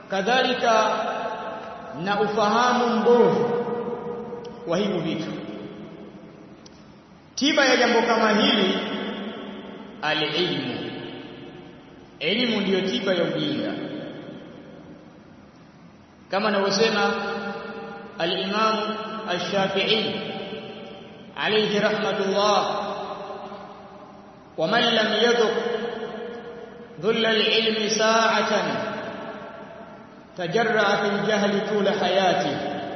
Speaker 2: kadhalika na ufahamu mbovu wa hivyo vitu tiba ya jambo kama hili alilmu elimu ndiyo tiba ya ujinga kama anavyosema al-Imam Ash-Shafi'i alayhi rahmatullah ومن لم يذق ذل العلم ساعة تجرع في الجهل طول حياته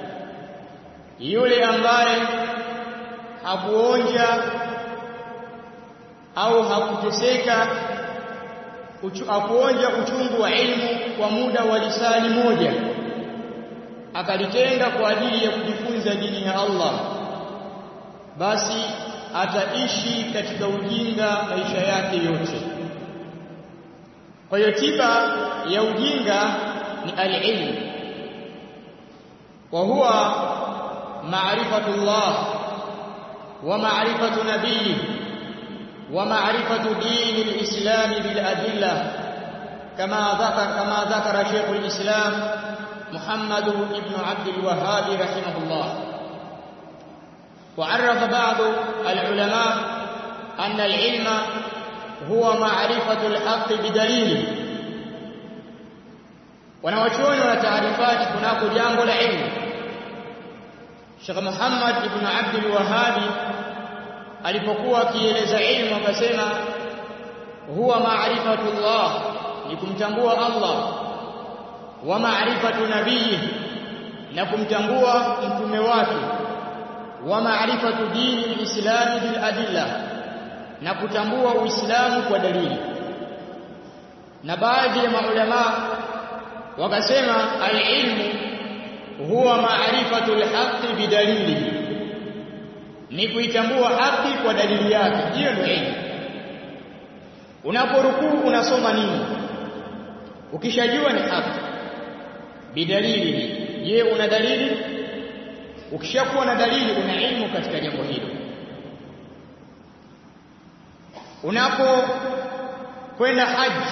Speaker 2: yule ambaye hakuonja au hakuteseka uchu, hakuonja uchungu wa ilmu kwa muda wa lisali moja akalitenga kwa ajili ya kujifunza dini ya Allah basi ataishi katika ujinga maisha yake yote kwa hiyo tiba ya ujinga ni al-ilm wa huwa ma'rifatullah wa ma'rifatu nabiyyi wa ma'rifatu din al-islam bil adilla kama dhakara kama dhakara Sheikh al-Islam Muhammad ibn Abd al-Wahhab rahimahullah وعرف بعض العلماء أن العلم هو معرفة الحق بدليله wanawachuoni wana taarifati kunako jambo la ilmu Sheikh Muhammad ibn Abdul Wahhab alipokuwa akieleza ilmu akasema huwa ma'rifatullah ni kumtambua Allah wa ma'rifatu nabiyyi na kumtambua mtume wake wa ma'rifatu dini al-islam bil adilla na kutambua uislamu kwa dalili na baadhi ya maulama wakasema al-ilmu huwa ma'rifatu al-haqqi bidalili ni kuitambua haki kwa dalili yake hiyo ndio ilmu unaporukuu unasoma nini ukishajua ni haki bidalili je una dalili ukishakuwa na dalili una ilmu katika jambo hilo unapo kwenda haji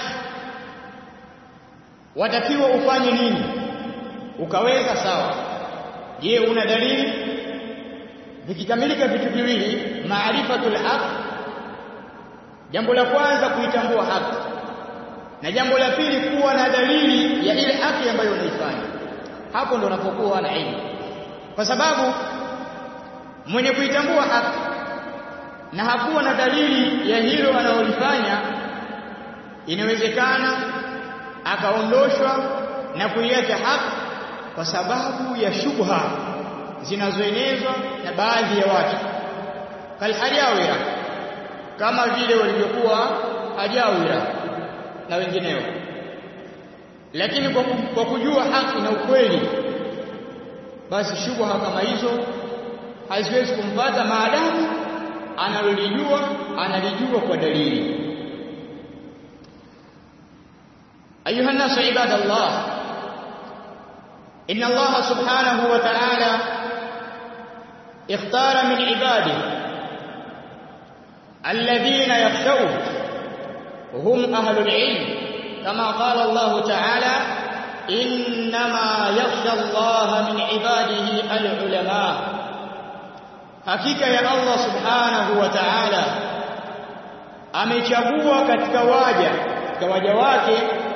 Speaker 2: watakiwa ufanye nini ukaweza sawa je una dalili vikikamilika vitu viwili maarifatul haq jambo la kwanza kuitambua haki na jambo la pili kuwa na dalili ya ile haki ambayo unaifanya hapo ndo unapokuwa na ilmu kwa sababu mwenye kuitambua haki na hakuwa na dalili ya hilo analolifanya inawezekana akaondoshwa na kuiacha haki kwa sababu ya shubha zinazoenezwa na baadhi ya watu kalhajawira kama vile walivyokuwa hajawira na wengineo lakini kwa, kwa kujua haki na ukweli basi shubha kama hizo haziwezi kumpata maadamu analolijua analijua kwa dalili أيها الناس عباد الله إن الله سبحانه وتعالى اختار من عباده الذين يخشون هم أهل العلم كما قال الله تعالى إنما يخشى الله من عباده العلماء hakika ya Allah subhanahu wa ta'ala amechagua katika waja katika waja wake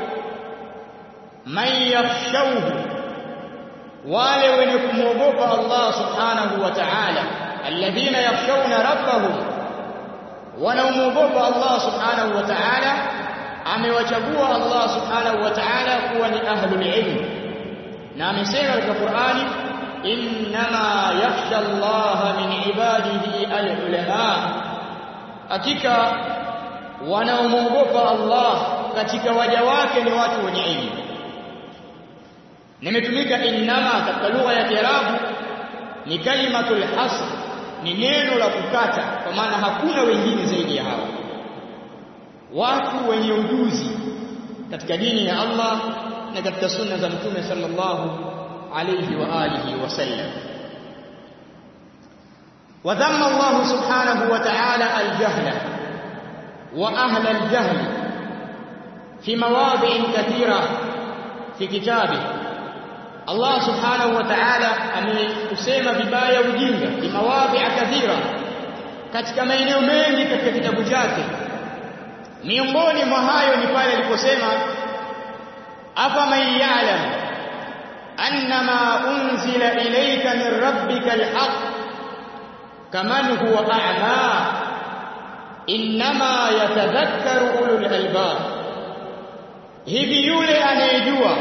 Speaker 2: man yakhshawhu wale wenye kumwogopa Allah subhanahu wa ta'ala alladhina yakhshawna rabbahum wanaomwogopa Allah subhanahu wa ta'ala amewachagua Allah subhanahu wa ta'ala kuwa ni ahlul ilm na amesema katika Qur'ani innama yakhsha Allah min ibadihi alulama hakika wanaomwogopa Allah katika waja wake ni watu wenye elimu nimetumika innama katika lugha ya Kiarabu ni kalimatul hasr ni neno la kukata kwa maana hakuna wengine zaidi ya hao watu wenye ujuzi katika dini ya Allah na katika sunna za mtume sallallahu alayhi wa alihi wasallam وذم الله سبحانه وتعالى الجهل وأهل الجهل في مواضع كثيرة fi kitabi Allah subhanahu wa ta'ala ameusema vibaya ujinga kimawadhi'a kathira katika maeneo mengi katika kitabu chake miongoni mwa hayo ni pale aliposema afa man ya'lam annama unzila ilayka min rabbika alhaq kaman huwa a'ma inma yatadhakkaru ulul albab hivi yule anayejua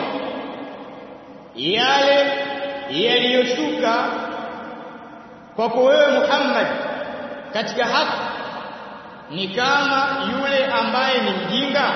Speaker 2: yale yaliyoshuka kwako wewe Muhammad katika haki ni kama yule ambaye ni mjinga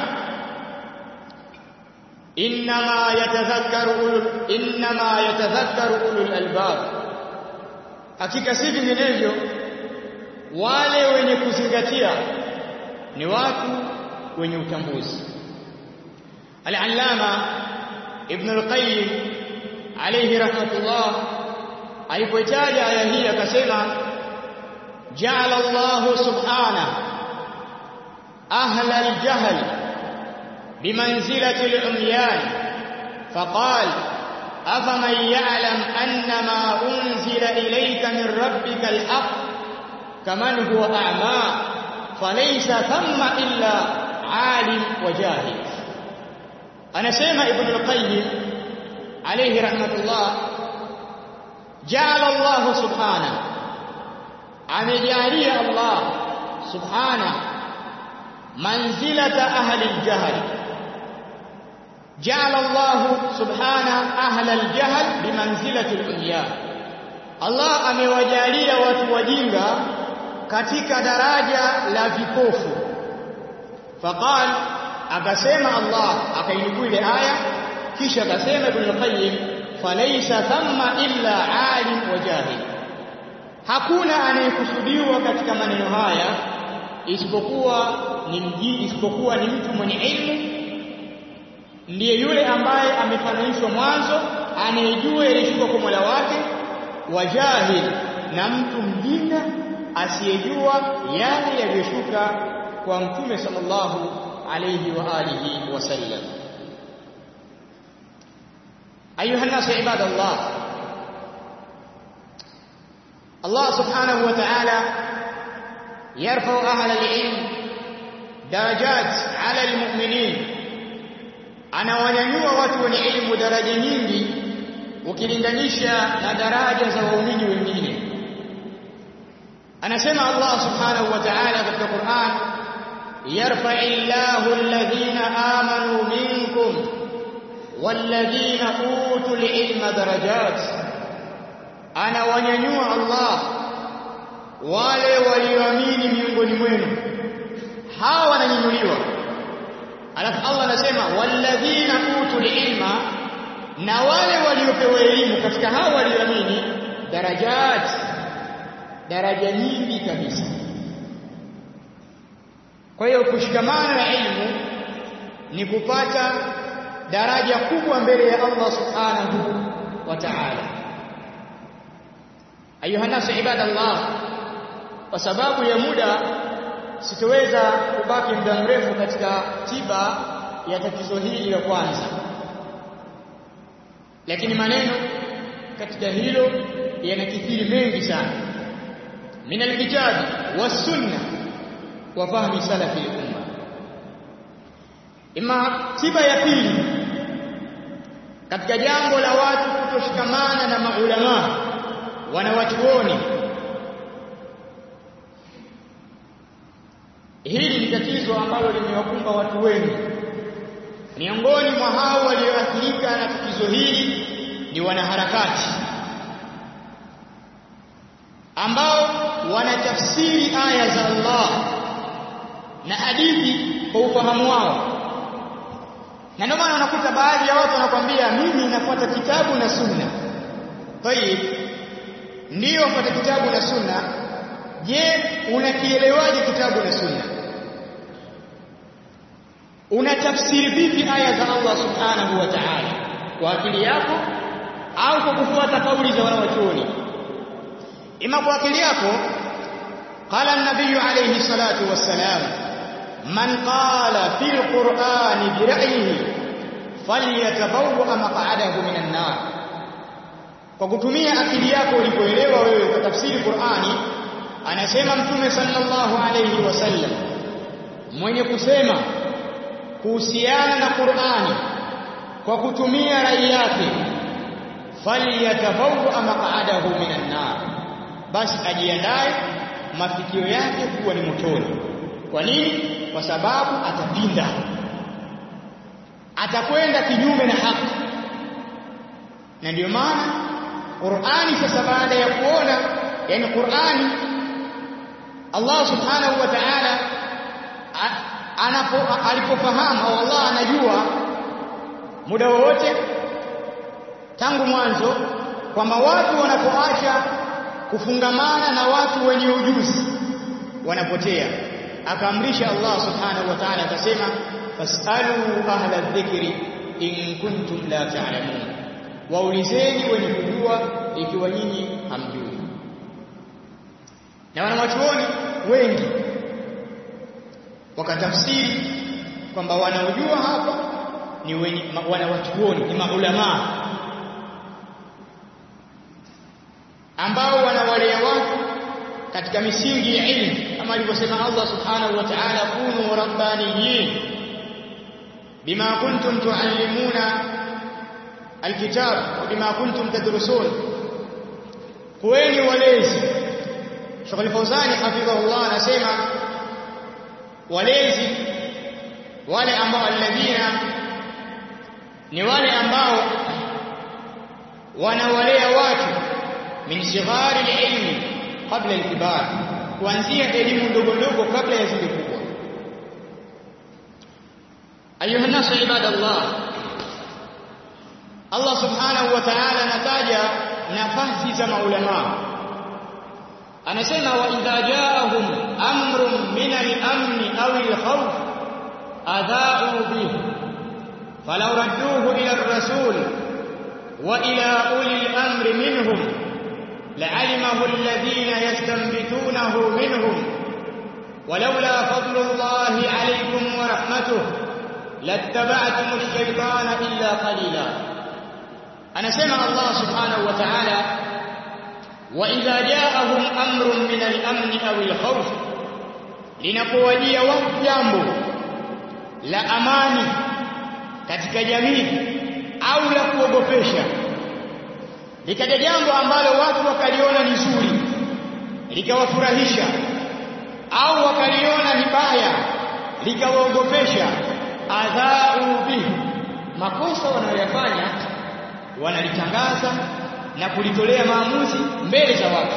Speaker 2: inma yatadhakkaru ulul inma yatadhakkaru ulul albab hakika si vinginevyo wale wenye kuzingatia ni watu wenye utambuzi al-allama ibn al-qayyim alayhi rahmatullah alipotaja aya hii akasema ja'ala Allah subhanahu ahla al-jahl bimanzilati al-umyan faqal afaman ya'lam anna ma unzila ilayka min rabbika al-haqq kaman huwa a'ma falaysa thamma illa 'alim wa jahil anasema ibn al-qayyim alayhi rahmatullah ja'ala Allah subhanahu amejalia Allah subhanahu manzilata ahli al-jahl ja'ala Allah subhanahu ahli al-jahl bimanzilati al-ulya Allah amewajalia watu wajinga katika daraja la vipofu faqal akasema Allah akainukuu ile aya kisha akasema Ibn al-Qayyim falaysa thamma illa alim wa jahil hakuna anayekusudiwa katika maneno haya isipokuwa ni mji isipokuwa ni mtu mwenye ilmu ndiye yule ambaye amefananishwa mwanzo anayejua yalishuka kwa Mola wake wa jahil na mtu mjinga asiyejua yale yaliyoshuka kwa mtume sallallahu alayhi wa alihi wasallam أيها الناس عباد الله الله سبحانه وتعالى يرفع أهل العلم درجات على المؤمنين anawanyanyua watu wenye elimu daraja nyingi ukilinganisha na daraja za waumini wengine anasema Allah subhanahu wa ta'ala katika Qur'an yarfa'illahu alladhina amanu minkum والذين اوتوا العلم درجات ana wanyanyua Allah wale walioamini miongoni mwenu hawa wananyanyuliwa alafu Allah anasema walladhina utul ilma na wale waliopewa elimu katika hao walioamini darajat daraja nyingi kabisa kwa hiyo kushikamana na elimu ni kupata daraja kubwa mbele ya Allah subhanahu wa ta'ala ayuha nasu ibadallah kwa sababu ya muda sitoweza kubaki muda mrefu katika tiba ya tatizo hili la kwanza lakini maneno katika hilo yanakithiri mengi sana min alkitabi was-sunnah wa fahmi salafi al-umma ima tiba ya pili katika jambo la watu kutoshikamana na maulama wanawachuoni hili ni tatizo ambalo limewakumba watu wengi miongoni mwa hao walioathirika na tatizo hili ni wanaharakati ambao wanatafsiri aya za Allah na hadithi kwa ufahamu wao na ndio maana unakuta baadhi ya watu wanakwambia mimi nafuata kitabu na sunna tayib ndio fuata kitabu na sunna je unakielewaje kitabu na sunna unatafsiri vipi aya za Allah subhanahu wa ta'ala kwa akili yako au kwa kufuata kauli za wanawachuoni ima kwa akili yako qala an-nabiy alayhi salatu wassalam man qala fil qur'ani bi ra'yihi falyatabawwa maq'adahu minan nar kwa kutumia akili yako ulipoelewa wewe ukatafsiri Qur'ani anasema mtume sallallahu alayhi wasallam mwenye kusema kuhusiana na Qur'ani kwa kutumia rai yake falyatabawwa maq'adahu minan nar basi ajiandae mafikio yake kuwa ni motoni kwa nini kwa sababu atapinda atakwenda kinyume na haki na ndio maana Qur'ani sasa baada ya kuona yani Qur'ani Allah subhanahu wa ta'ala anapo alipofahamu au Allah anajua muda wowote tangu mwanzo kwamba watu wanapoacha kufungamana na watu wenye ujuzi wanapotea akaamrisha Allah subhanahu wa ta'ala akasema fasalu ahla dhikri in kuntum la ta'lamun waulizeni wenye kujua ikiwa nyinyi hamjui na wanawachuoni wengi wakatafsiri kwamba wanaojua hapa ni wenye wanawachuoni ni maulamaa ambao wanawalea watu katika misingi ya ilmu kama alivyosema Allah subhanahu wa ta'ala kunu rabbaniyin bima kuntum tuallimuna alkitab wa bima kuntum tadrusun kuweni walezi Sheikh Al-Fawzani hafidhahullah anasema walezi wale ambao alladhina ni wale ambao wanawalea watu min sighari ilmi kabla al-kibar kuanzia elimu ndogo ndogo kabla ya zile kubwa ayuha nasu ibadallah Allah subhanahu wa ta'ala anataja nafasi za maulama anasema wa idha ja'ahum amrun min al-amn aw al-khawf adha'u bihi falaw radduhu ila ar-rasul wa ila uli al-amri minhum لعلمه الذين يستنبتونه منهم ولولا فضل الله عليكم ورحمته لاتبعتم الشيطان إلا قليلا أنا سمع الله سبحانه وتعالى وإذا جاءهم أمر من الأمن أو الخوف linapowadia watu jambo la amani katika jamii au la kuogopesha likaja jambo ambalo watu wakaliona ni zuri likawafurahisha au wakaliona ni baya likawaogopesha adhau bihi makosa wanayoyafanya wanalitangaza na kulitolea maamuzi mbele za watu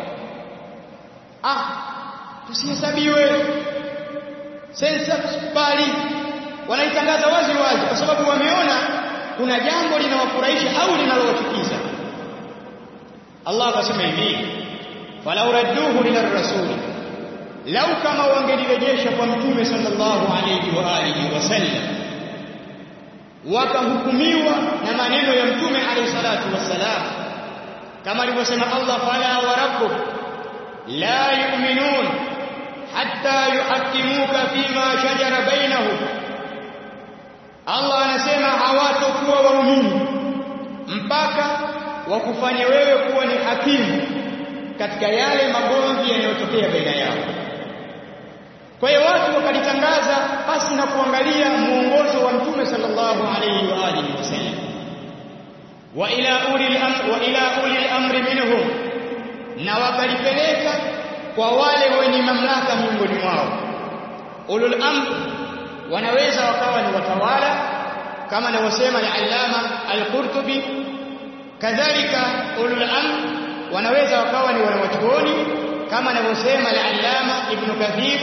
Speaker 2: ah tusihesabiwe sensa tusikubali wanaitangaza wazi wazi kwa sababu wameona kuna jambo linawafurahisha au linalowachukiza Allah akasema hivi falau radduhu ila rasul lau kama wangelirejesha kwa mtume sallallahu alayhi wa alihi wasallam wakahukumiwa na maneno ya mtume alayhi salatu wassalam kama alivyosema Allah fala wa rabbuk la yu'minun hatta yuhakkimuka fima shajara bainahum Allah anasema hawatakuwa waumini mpaka wakufanya wewe kuwa ni hakimu katika yale magomvi yanayotokea baina yao. Kwa hiyo watu wakalitangaza basi na kuangalia muongozo wa Mtume sallallahu alayhi wa alihi wasallam. Wa ila ulil amr wa ila ulil amri minhum, na wakalipeleka kwa wale wenye mamlaka miongoni mwao. Ulul amr wanaweza wakawa ni watawala kama anavyosema al-Allama al-Qurtubi kadhalika ulul amr wanaweza wakawa ni wanawachuoni kama anavyosema al-Allama Ibn Kathir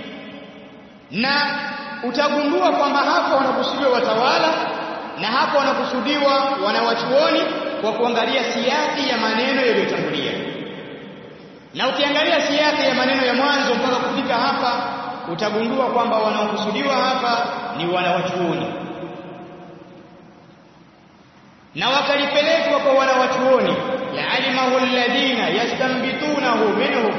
Speaker 2: na utagundua kwamba hapa wanakusudiwa watawala na hapa wanakusudiwa wanawachuoni kwa kuangalia siaki ya maneno yaliyotangulia na ukiangalia siaki ya maneno ya mwanzo mpaka kufika hapa utagundua kwamba wanaokusudiwa hapa ni wanawachuoni na wakalipelekwa kwa wanawachuoni laalimahu alladhina yastambitunahu minhum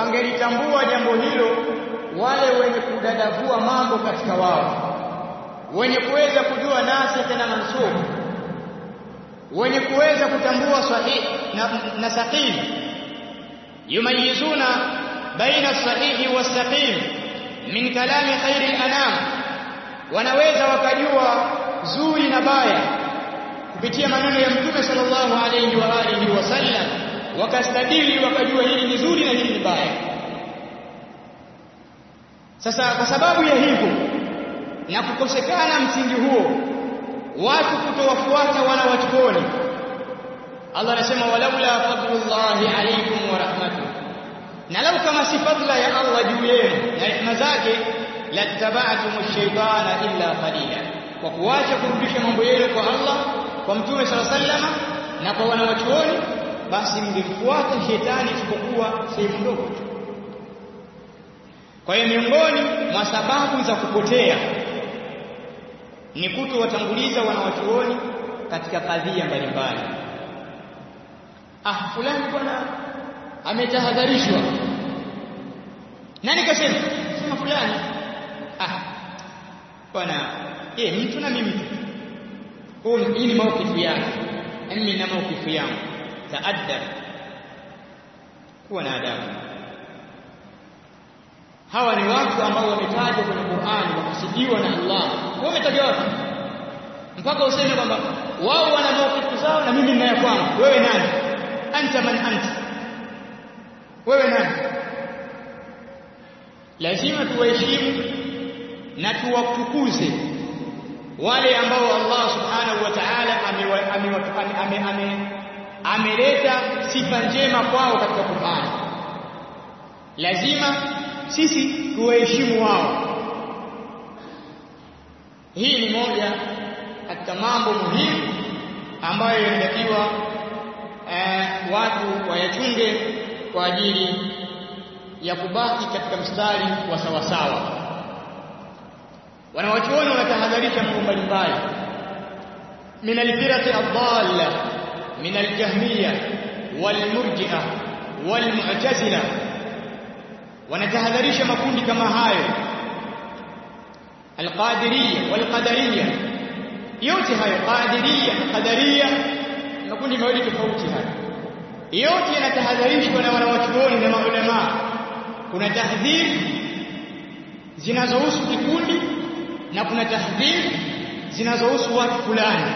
Speaker 2: wangelitambua jambo hilo wale wenye kudadavua mambo katika wao wenye kuweza kujua nasikh na mansukh wenye kuweza kutambua sahihi na, na saqim yumayizuna baina sahihi wasaqim min kalami khairi al-anam wanaweza wakajua zuri na baya kupitia maneno ya mtume sallallahu alayhi wa alihi wasallam wakastadili wakajua hili ni zuri na hili ni baya sasa kwa sababu ya hivyo na kukosekana msingi huo watu kutowafuata wana wachuoni Allah anasema walaula fadlullahi alaykum wa rahmatuh na lau kama si fadla ya Allah juu yenu na rehema zake lattaba'tum ash-shaytana illa qalila kwa kuacha kurudisha mambo yenu kwa Allah kwa mtume sala sallama na kwa wanawachuoni basi mngemfuata shetani isipokuwa sehemu ndogo tu kwa hiyo miongoni mwa sababu za kupotea ni kutowatanguliza wanawachuoni katika kadhia mbalimbali ah fulani bwana ametahadharishwa nani kasema sema fulani ah bwana eh mtu na mimi mtu huu hii ni maukifu yake mimi na maukifu yangu taadab kuwa na adabu hawa ni watu ambao wametajwa kwenye Qur'an wakasijiwa na Allah wao wametajwa wapi mpaka useme kwamba wao wana maukifu zao na mimi ninayo kwangu wewe nani anta man anta wewe nani lazima tuwaheshimu na tuwatukuze wale ambao Allah subhanahu wa ta'ala ameleta sifa njema kwao katika Qur'an lazima sisi tuwaheshimu wao hii ni moja katika mambo muhimu ambayo yanatakiwa eh, watu wayachunge kwa ajili ya kubaki katika mstari wa sawasawa wanawachuoni wanatahadharisha mambo mbalimbali min alfirati adalla min aljahmiya walmurji'a walmu'tazila wanatahadharisha makundi kama hayo alqadiriyya walqadariyya yote hayo qadiriyya na qadariyya makundi mawili tofauti hayo yote yanatahadharishwa na wanawachuoni na maulama kuna tahdhiri zinazohusu kikundi na kuna tahdhiri zinazohusu watu fulani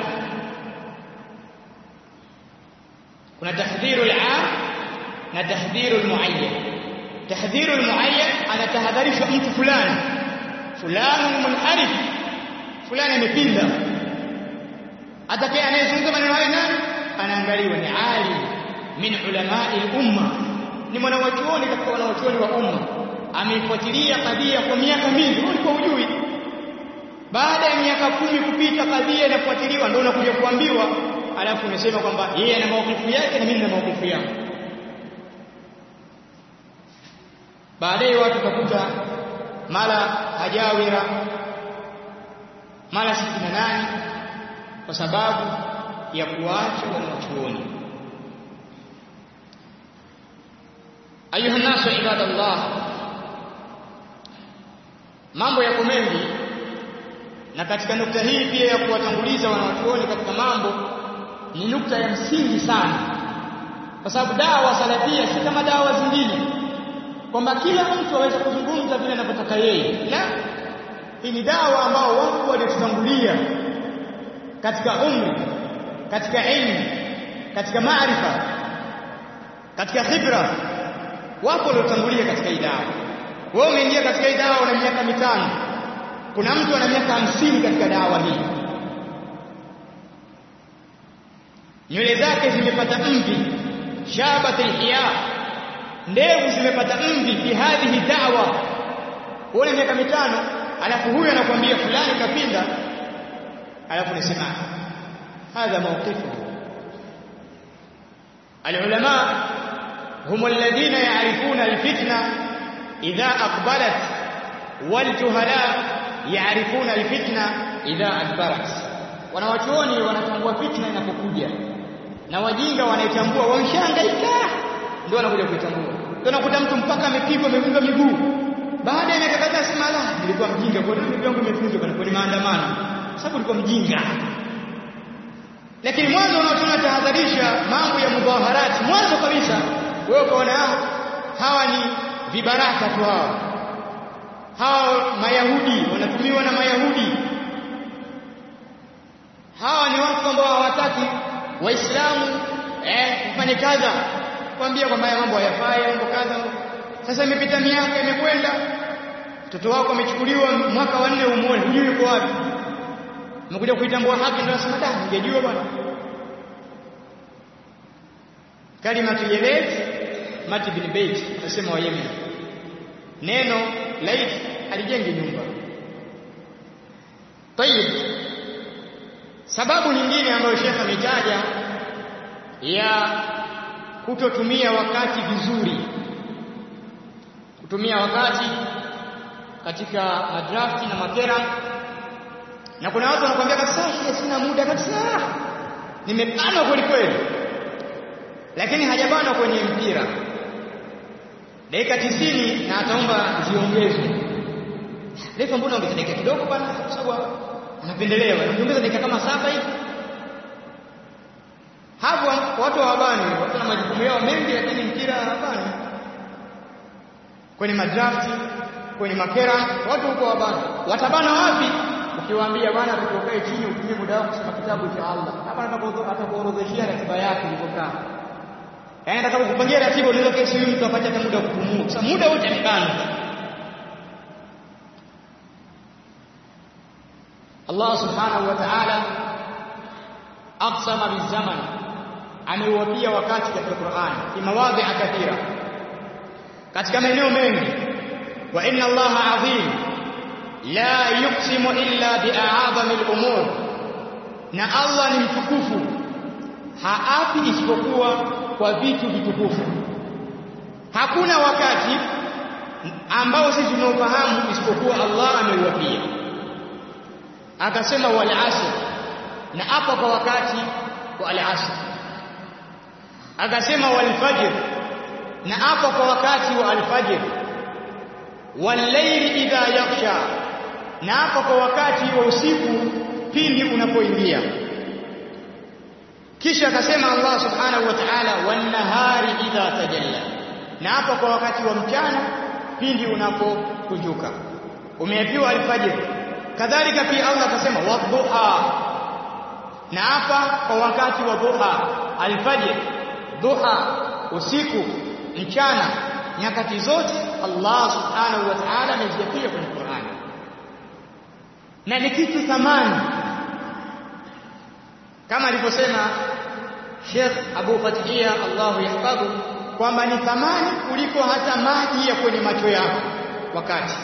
Speaker 2: kuna tahdhiru al-aam na tahdhiru al-muayyan tahdhiru al-muayyan anatahadharishwa mtu fulani fulani munharif fulani amepinda atakaye anayezungumza maneno hayo nani anaangaliwa ni alim min ulamai al-umma ni mwanawachuoni katika wanawachuoni wa umma ameifuatilia kadhia kwa miaka mingi ulikuwa hujui baada ya miaka kumi kupita kadhia inafuatiliwa ndio unakuja kuambiwa alafu unasema kwamba yeye ana maukifu yake na mimi na maukifu yangu baadaye watu utakuta mara hajawira mara sitini na nane kwa sababu ya kuacha wanachuoni ayuha nasu ibadallah mambo yako mengi na katika nukta hii pia ya kuwatanguliza wanawachuoni katika mambo ni nukta ya msingi sana kwa sababu dawa salafia si kama dawa zingine kwamba kila mtu aweze kuzungumza vile anavyotaka yeye la hii ni dawa ambao watu waliotutangulia katika umri katika ilmu katika maarifa katika khibra wapo waliotangulia katika hii dawa wewe umeingia katika hii dawa una miaka mitano kuna mtu ana miaka hamsini katika dawa hii nywele zake zimepata mvi shabat alhiya ndevu zimepata mvi fi hadhihi da'wa una miaka mitano alafu huyu anakuambia fulani kapinda alafu nisema hadha mawqifu العلماء هم الذين يعرفون الفتنة إذا أقبلت والجهلاء يعرفون الفتنة إذا أدبرت wanawachuoni wanatambua fitna inapokuja na wajinga wanaitambua wamshangaika ndio wanakuja kuitambua ndio nakuta mtu mpaka amepigwa amevunjwa miguu baada ya miaka kadhaa sema la nilikuwa mjinga kwa nini miguu yangu imevunjwa kwa ni maandamano sababu ulikuwa mjinga lakini mwanzo unaotuna tahadharisha mambo ya mudhaharati mwanzo kabisa wewe ukaona hawa ni vibaraka tu hawa hawa mayahudi wanatumiwa na mayahudi hawa ni watu ambao hawataki waislamu eh kufanya kadha kwambia kwamba haya mambo hayafai mambo kadha sasa imepita miaka imekwenda mtoto wako amechukuliwa mwaka wa nne umuone hujui yuko wapi umekuja kuitambua haki ndio nasema da ningejua bwana kalimatu yelet mati bin bait nasema wa Yemen neno lait alijengi nyumba tayib sababu nyingine ambayo Sheikh ametaja ya kutotumia wakati vizuri kutumia wakati katika madrafti na makera na kuna watu wanakuambia kabisa sina muda kabisa nimebanwa kweli kweli lakini hajabanwa kwenye mpira dakika tisini na ataomba ziongezwe refa mbona ongeza dakika kidogo bana kwa sababu anapendelewa anaongeza dakika kama saba hivi hapo watu hawabani watu na majukumu yao mengi lakini mpira hawabani kwenye madrafti kwenye makera watu huko wabana watabana wapi ukiwaambia bwana tutokae chini utumie muda wako kusoma kitabu cha Allah hapa atakuorodheshia ratiba yake ilivyokaa yaani atakapokupangia ratiba unaweza kesi huyu mtu apate hata muda wa kupumua sasa muda wote amebana Allah subhanahu wa ta'ala aqsama bizaman ameuapia wakati katika Qur'an fi mawadhi'a kathira katika maeneo mengi wa inna Allaha azim la yuqsimu illa bi'a'zami al-umur na Allah ni mtukufu haapi isipokuwa kwa vitu vitukufu hakuna wakati ambao sisi tunaofahamu isipokuwa Allah ameuapia akasema wal asr na hapa kwa wakati wa al asr akasema wal fajr na hapa kwa wakati wa al fajr wal layli idha yaghsha na hapa kwa wakati wa usiku pindi unapoingia kisha akasema Allah subhanahu wa ta'ala wan nahari idha tajalla na hapa kwa wakati wa mchana pindi unapokunjuka umeapiwa alfajr kadhalika pia Allah akasema wadhuha na hapa kwa wakati wa dhuha alfajr dhuha usiku mchana nyakati zote Allah subhanahu wa ta'ala ameziapia kwenye Qur'an na ni kitu thamani kama alivyosema Sheikh Abu Fatihia Allahu yahfadhu kwamba ni thamani kuliko hata maji ya kwenye macho yako wakati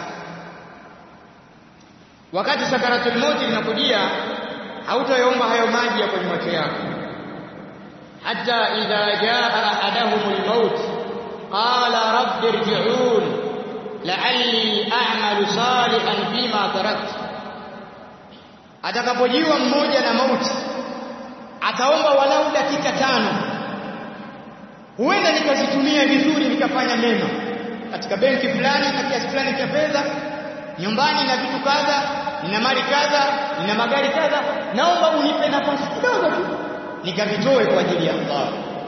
Speaker 2: wakati sakaratul mauti linakujia hautayaomba hayo maji ya kwenye macho yako hata idha jaa ahadahumul maut qala rabbi irji'un la'alli a'malu salihan fima taraktu atakapojiwa mmoja na mauti ataomba walau dakika tano huenda nikazitumia vizuri nikafanya mema katika benki fulani na kiasi fulani cha fedha nyumbani na vitu kadha nina mali kadha nina magari kadha naomba unipe nafasi kidogo tu nikavitoe kwa ajili ya Allah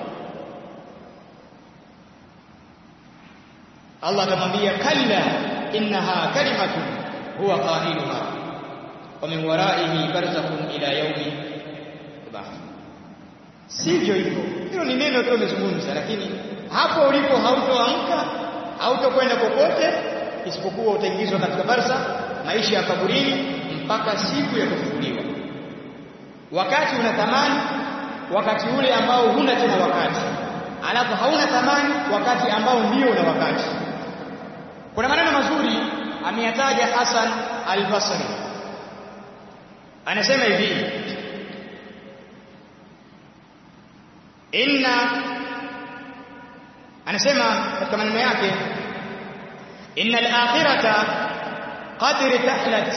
Speaker 2: Allah atamwambia kalla innaha kalimatun huwa qailuha wa min waraihi barzakhun ila yaumi ba'th sivyo hivyo hilo ni neno tu umezungumza lakini hapo ulipo hautoamka hautokwenda kokote isipokuwa utaingizwa katika barza maisha ya kaburini mpaka siku ya kufufuliwa wakati una thamani wakati ule ambao huna tena wakati alafu hauna thamani wakati ambao ndio una wakati kuna maneno mazuri ameyataja Hasan al-Basri anasema hivi inna anasema katika maneno yake inna al-akhirata qad irtahlat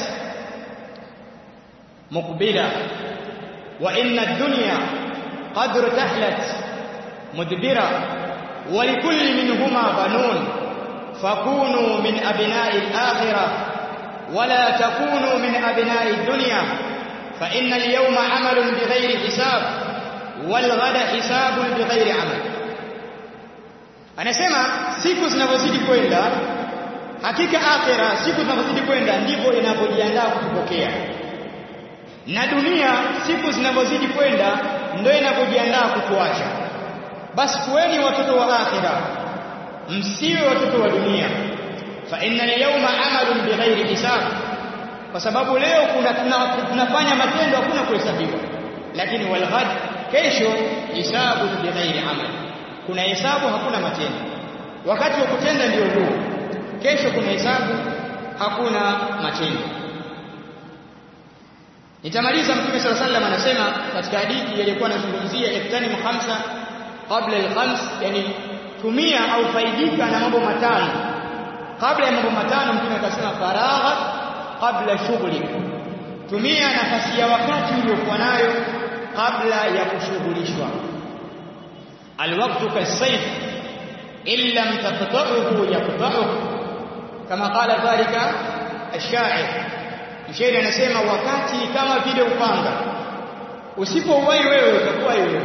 Speaker 2: muqbila wa inna ad-dunya qad irtahlat mudbira wa likulli minhuma banun fakunu min abna'i al-akhirah ولا تكونوا من أبناء الدنيا fa inna al-yawma 'amalun bighairi hisab wal ghada hisabun bighairi 'amal anasema siku zinavyozidi kwenda hakika akhira siku zinavyozidi kwenda ndivyo inavyojiandaa kutupokea na dunia siku zinavyozidi kwenda ndio inavyojiandaa kutuacha basi kuweni watoto wa akhira msiwe watoto wa dunia fa inna al-yawma 'amalun bighairi hisab kwa sababu leo kuna tunafanya matendo hakuna kuhesabiwa lakini wal ghad kesho hisabu bighairi amal kuna hesabu hakuna matendo wakati wa kutenda ndio huo kesho kuna hesabu hakuna matendo nitamaliza mtume sala sallam anasema katika hadithi iliyokuwa anazungumzia iftani khamsa qabla al-khams yani tumia au faidika na mambo matano kabla ya mambo matano mtume akasema faragha kabla shughuli tumia nafasi ya wakati uliokuwa nayo kabla ya kushughulishwa alwaqtu kasayf in lam taqta'uhu yaqta'uk kama qala dhalika ash-sha'ir mshairi anasema wakati kama vile upanga usipouwai wewe utakuwa wewe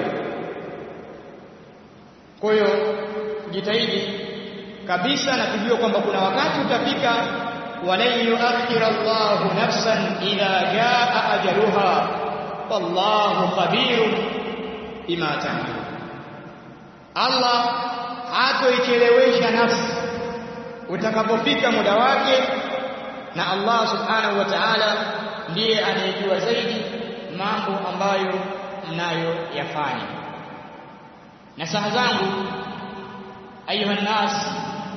Speaker 2: kwa hiyo jitahidi kabisa na kujua kwamba kuna wakati utafika walan yuakhir Allahu nafsan idha jaa ajaluha wallahu khabirun bima ta'malun Allah hatoichelewesha nafsi utakapofika muda wake na Allah subhanahu wa ta'ala ndiye anayejua zaidi mambo ambayo mnayo yafanya nasaha zangu ayuha nas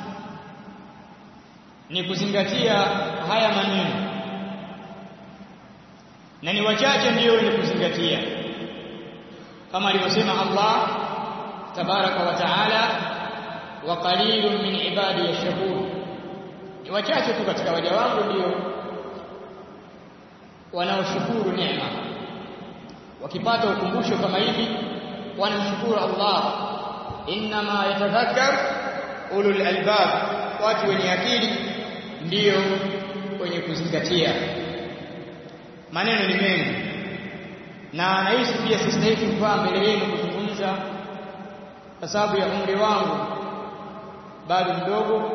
Speaker 2: ni kuzingatia haya maneno na ni wachache ndio wenye kuzingatia kama alivyosema Allah tabaraka wa taala wa qalilun min ibadi yashkur ni wachache tu katika waja wangu ndio wanaoshukuru neema wakipata ukumbusho kama hivi wanamshukuru Allah inma yatadhakkar ulul albab watu wenye akili ndio wenye kuzingatia maneno ni mengi na nahisi pia sistahili kuvaa mbele yenu kuzungumza kwa sababu ya umri wangu bado mdogo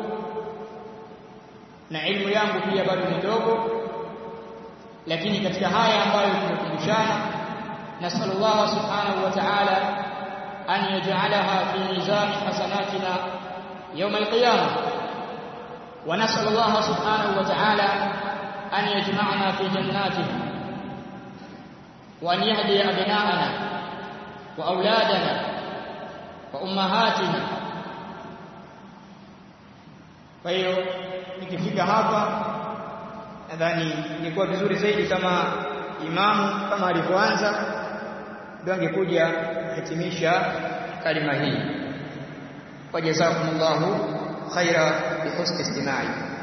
Speaker 2: na elimu yangu pia bado ni ndogo lakini katika haya ambayo tumekumbushana نسأل الله سبحانه وتعالى أن يجعلها في ميزان حسناتنا يوم القيامة ونسأل الله سبحانه وتعالى أن يجمعنا في جناته وأن يهدي أبناءنا وأولادنا وأمهاتنا فهي nikifika hapa nadhani ilikuwa vizuri zaidi kama imamu kama alivyoanza ndio angekuja kuhitimisha kalima hii wajazakumullahu khaira bihusni istimai